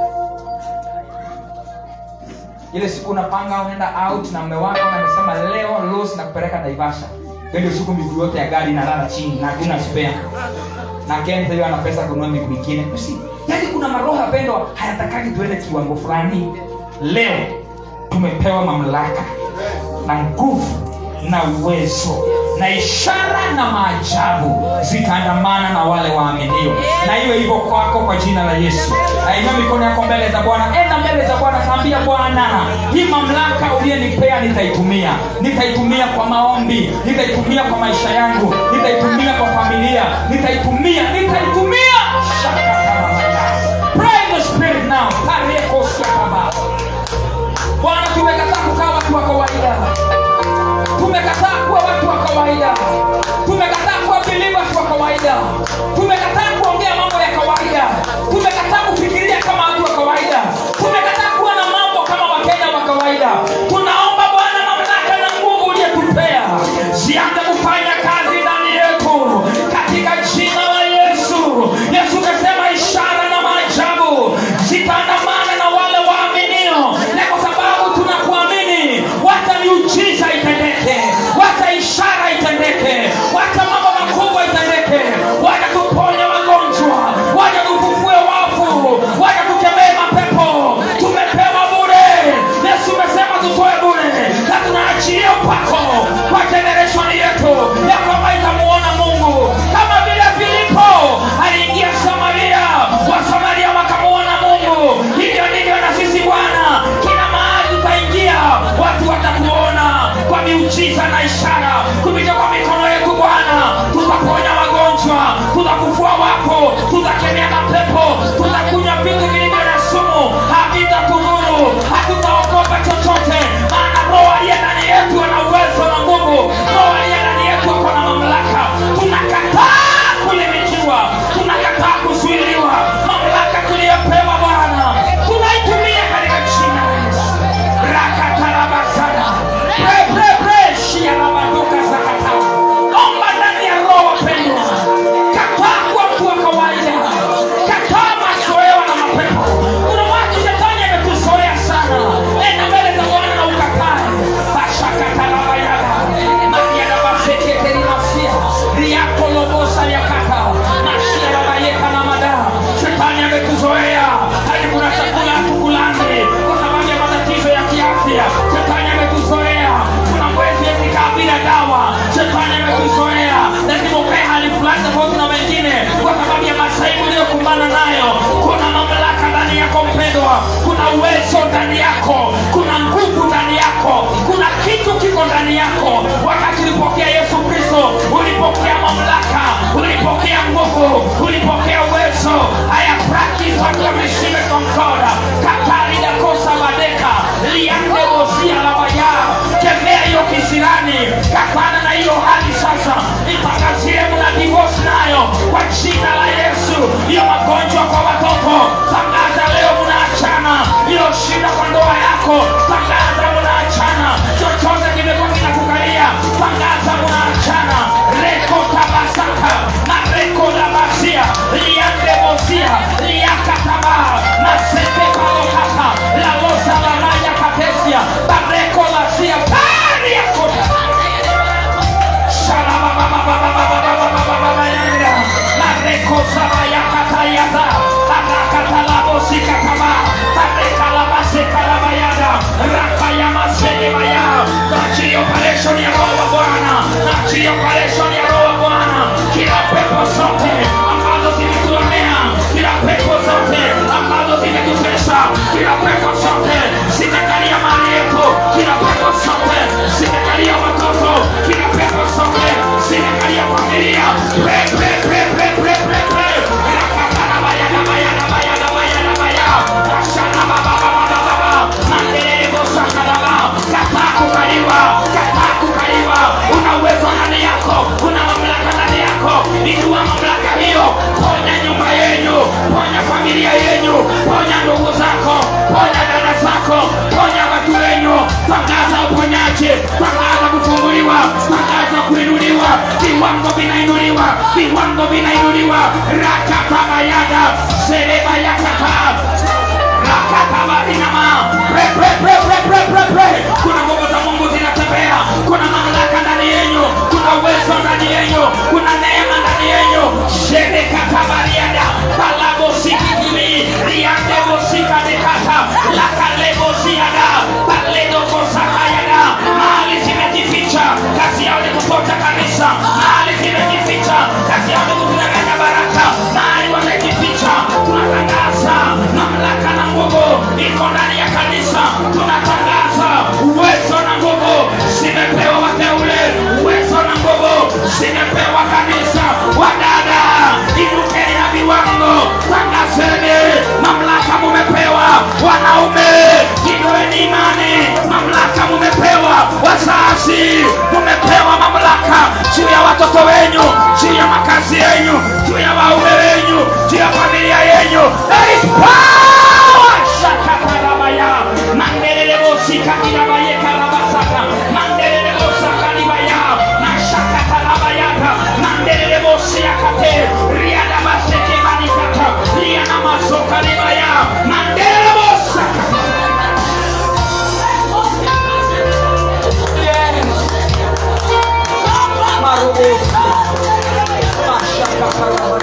ile siku unapanga unaenda out na mme wako na amesema leo los na kupeleka naivasha Hiyo ndio siku miguu yote ya gari inalala chini na hakuna spare na kenta hiyo ana pesa kununua miguu mingine Usi- yaani kuna maroho yapendwa hayatakaki tuende kiwango fulani leo tumepewa mamlaka na nguvu na uwezo na ishara na maajabu zitaandamana na wale waaminio na iwe hivyo kwako kwa jina la yesu ainua mikono yako mbele za bwana enda mbele za bwana kaambia bwana hii mamlaka uliyenipea nitaitumia nitaitumia kwa maombi nitaitumia kwa maisha yangu nitaitumia kwa familia nitaitumia nitaitumia Shakatarabaya. Pray in the spirit now Kariekosiakaba. bwana tumekataa kukaa watu wa kawaida tumekataa kuwa watu wa kawaida tumekataa kuwa believers wa kawaida tumekataa kuongea mambo ya kawaida tumekataa kufikiria kama watu wa kawaida tumekataa kuwa na mambo kama wakenya wa kawaida tunaomba bwana mamlaka na nguvu uliyetupea zianze kufanya kazi ndani yetu katika jina la yesu yesu kasema ishara na maajabu zitaandamana na wale waaminio na kwa sababu tunakuamini wacha miujiza itendeke wacha ishara itendeke wacha mambo makubwa itendeke wacha tuponye wagonjwa wako tutakemea mapepo tutakunywa vitu vilivyo na sumu havitakudhuru hatutaogopa chochote maana roho aliye ndani yetu ana uwezo na nguvu roho aliye ndani yetu ako na mamlaka tunakataa kulimitiwa tunakataa kuzuiliwa mamlaka tuliyopewa bwana tunaitumia katika jina la yesu rakatarabasana preprepreshialabaduka zakata omba ndani ya roho wapendwa kataa kuwa mtu wa kawaida kataa mazoewa na mapepo kuna watu shetani ametuzoea sana enda mbele za bwana na ukatae bashakatalabayada mariadabaseketerimasia riakolobosa yakata mashiarabayeka na madaa shetani ametuzoea hadi kuna chakula hatukulani kwa sababu ya matatizo ya kiafya shetani ametuzoea kuna mwezi yezikaa bila dawa shetani ametuzoea lazima ukae hali fulani tofauti na wengine kwa sababu ya masaibu uliyokumbana nayo kuna mamlaka ndani yako mpendwa kuna uwezo ndani yako kuna nguvu ndani yako kuna kitu kiko ndani yako wakati ulipokea yesu kristo ulipokea mamlaka ulipokea nguvu ulipokea uwezo haya practice watu wameshime konkoda katarida kosa badeka liande bosia labaya kemea hiyo kisirani kapana na hiyo hali sasa itangazie mna divorce nayo kwa jina la yesu hiyo magonjwa kwa watoto tangaza leo mnaachana hiyo shida kwa ndoa yako tangaza mnaachana chochote kimekuwa kinakukalia tangaza mnaachana reko tabasaka na reko labasia liande bosia liakataba na sepepalokata lalosa lalaya katesia bareko lasia pariakota operation ya roho wa bwana nachia operation ya roho wa bwana kila pepo zote ambazo zimetuonea kila pepo zote ambazo zimetutesa kila pepo zote zimekalia mali yetu kila pepo zote zimekalia watoto kila pepo zote zimekalia familia Pre, pre, pre, pre, pre, pre, pre. Rakakarabayadabayadabayadabayadabaya. Rashanababababababa. Mandelelebosakadaba. Kataa kukaliwa kataa kukaliwa una uwezo ndani yako una mamlaka ndani yako inua mamlaka hiyo ponya nyumba yenyu ponya familia yenyu ponya ndugu zako ponya dada zako ponya watu wenyu tangaza uponyaji tangaza kufunguliwa tangaza kuinuliwa viwango vinainuliwa viwango vinainuliwa rakatabayada serebayakata rakatabarinama pre pre pre pre pre pre pre kuna nguvu za mungu zinatembea kuna mamlaka ndani yenyu kuna uwezo ndani yenyu kuna neema ndani yenyu sherekatabaриada palabosikitumi riandebosikadekata lakalebosiada paledokosakayada mahali zimejificha kazi yao ni kupota kanisa mahali zimejificha kazi yao ni kutunanganya baraka mahali wamejificha tunatangaza mamlaka na nguvu iko ndani ya kanisa tunatangaza uwezo na nguvu zimepewa wateule uwezo na nguvu zimepewa kanisa wadada inukeni na viwango tangazeni mamlaka mumepewa wanaume inueni imani mamlaka mumepewa wazazi mumepewa mamlaka juu ya watoto wenyu juu ya makazi yenyu juu ya waume wenyu juu ya familia yenyu There is power! Shakatarabaya. Mandelelebosikatirabayekarabasaka. Mandelelebosakalibaya. Nashakatarabayata. Mandelelebosiakate. Riadabasekebanikata. Rianamasokalibaya. Mandelelebosaka. Yes. Marubusi. Mashakatarabaya.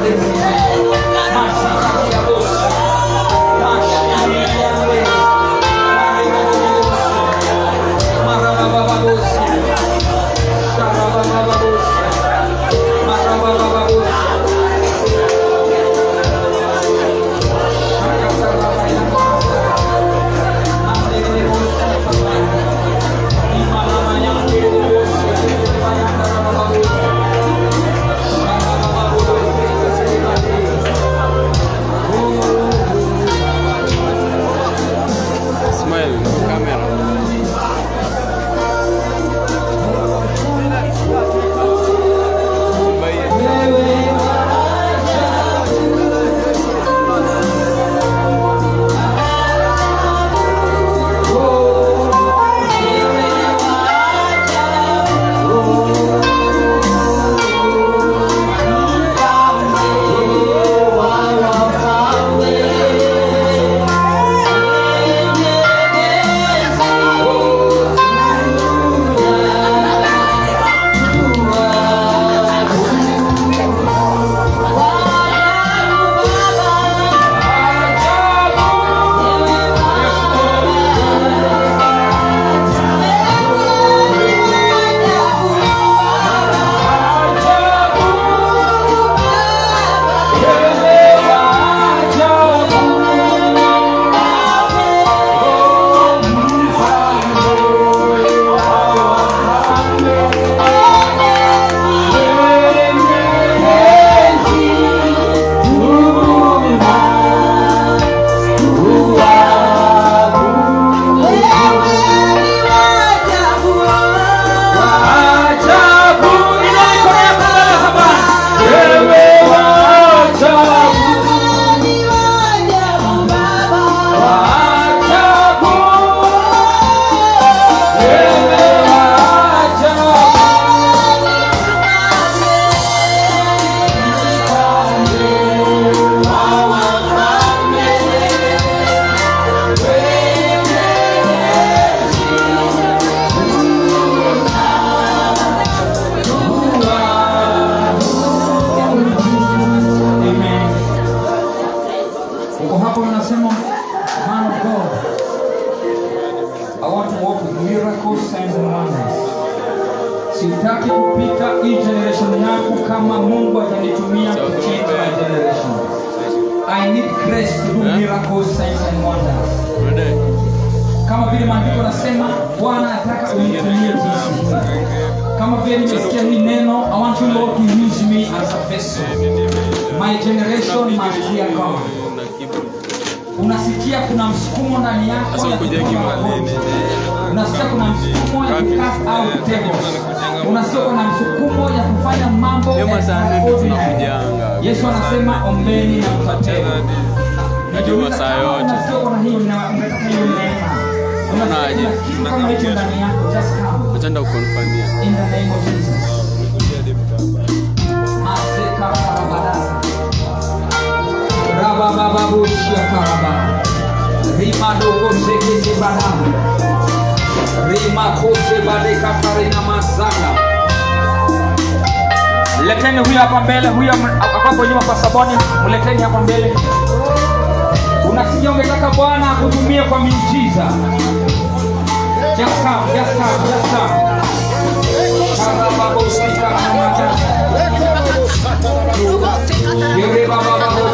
ambapo unasema man of god i want to walk with miracles signs and wonders sitaki kupita hii generation yako kama mungu atanitumia kuchange my generation i need grace to do miracles signs and wonders kama vile maandiko nasema bwana nataka unitumie jinsi hii kama vile nimesikia hii neno i want you lord to use me as a vessel my generation must hear god unasikia kuna msukumo ndani yako Sasa ya ukujenge kutoka maneno. magonjwa. unasikia kuna msukumo ya kucast out devils unasikia kuna msukumo ya kufanya mambo Hiyo masaa nne extraordinary. tunakujanga. yesu anasema ombeni na mtapewa Najua masaa yote. unasikia kuna hiyo na unataka hiyo neema unasikia Unaje? kuna kitu kama hicho ndani yako just come Achanda kukonfamia. in the name of jesus Maseka karabadasa. Rababababushia karaba. Rimadoko sekete bada. Rimakose badeka karina masaka. Leteni huyo hapa mbele, huyo akapo nyuma kwa saboni, mleteni hapa mbele. Unasikia ungetaka Bwana akutumie kwa miujiza. Just come, just come, just come. Karababosika karabadasa. Yere baba baba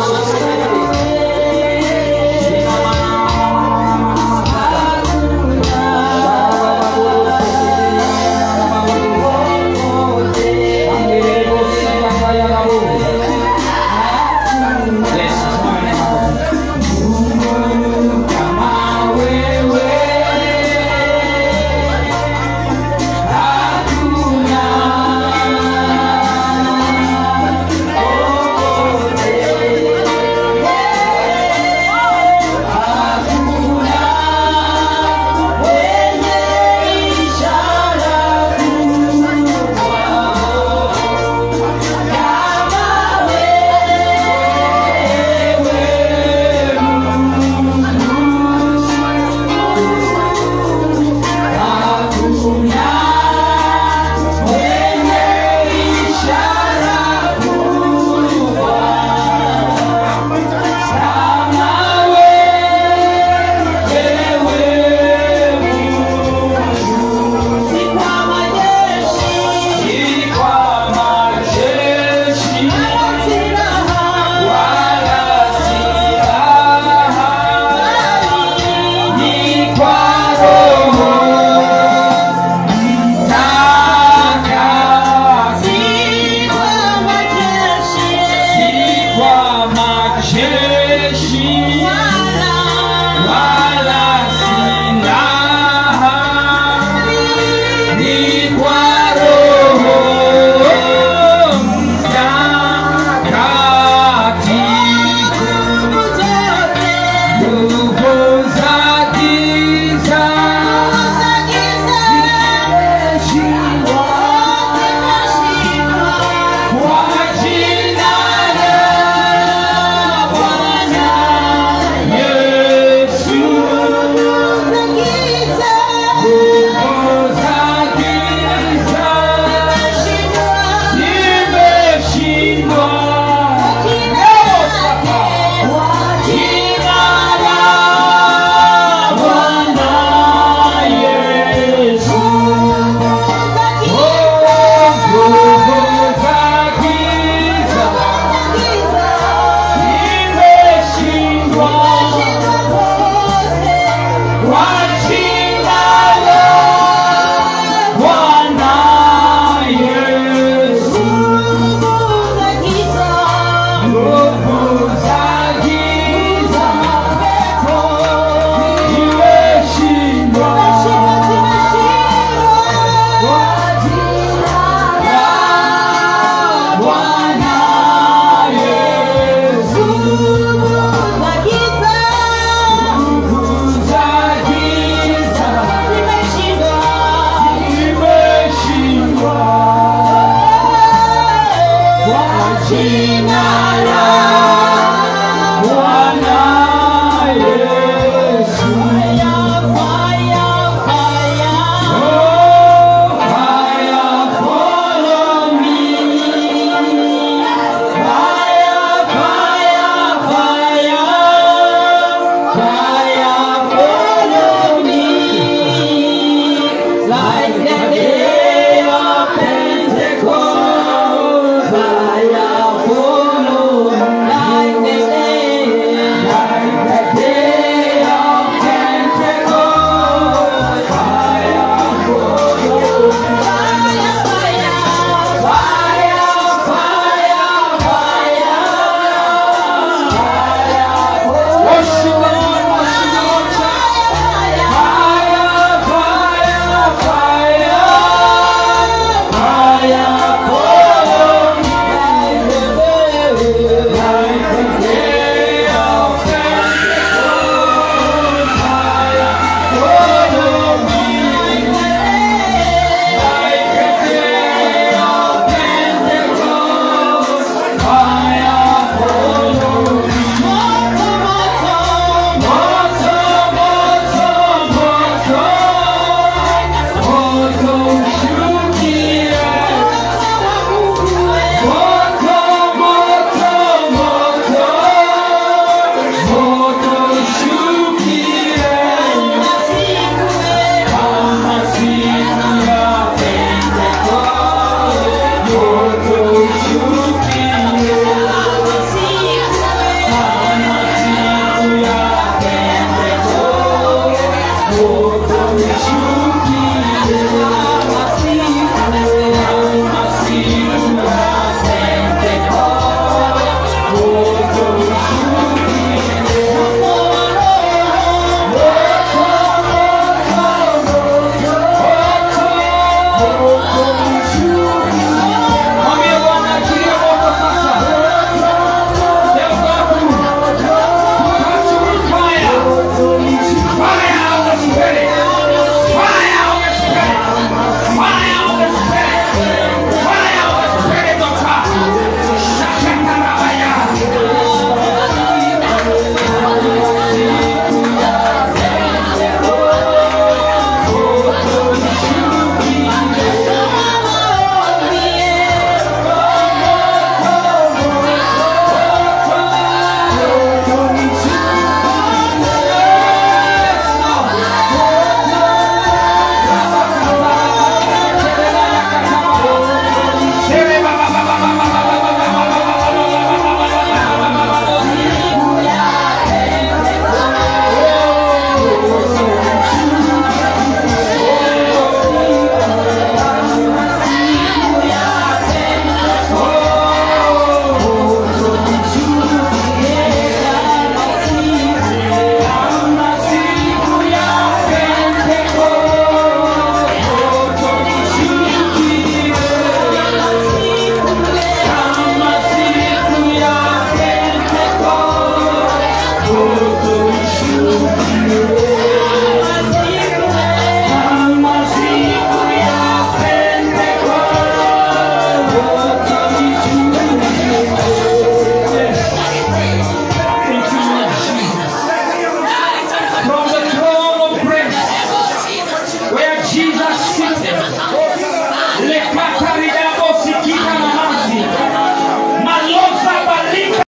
Yeah.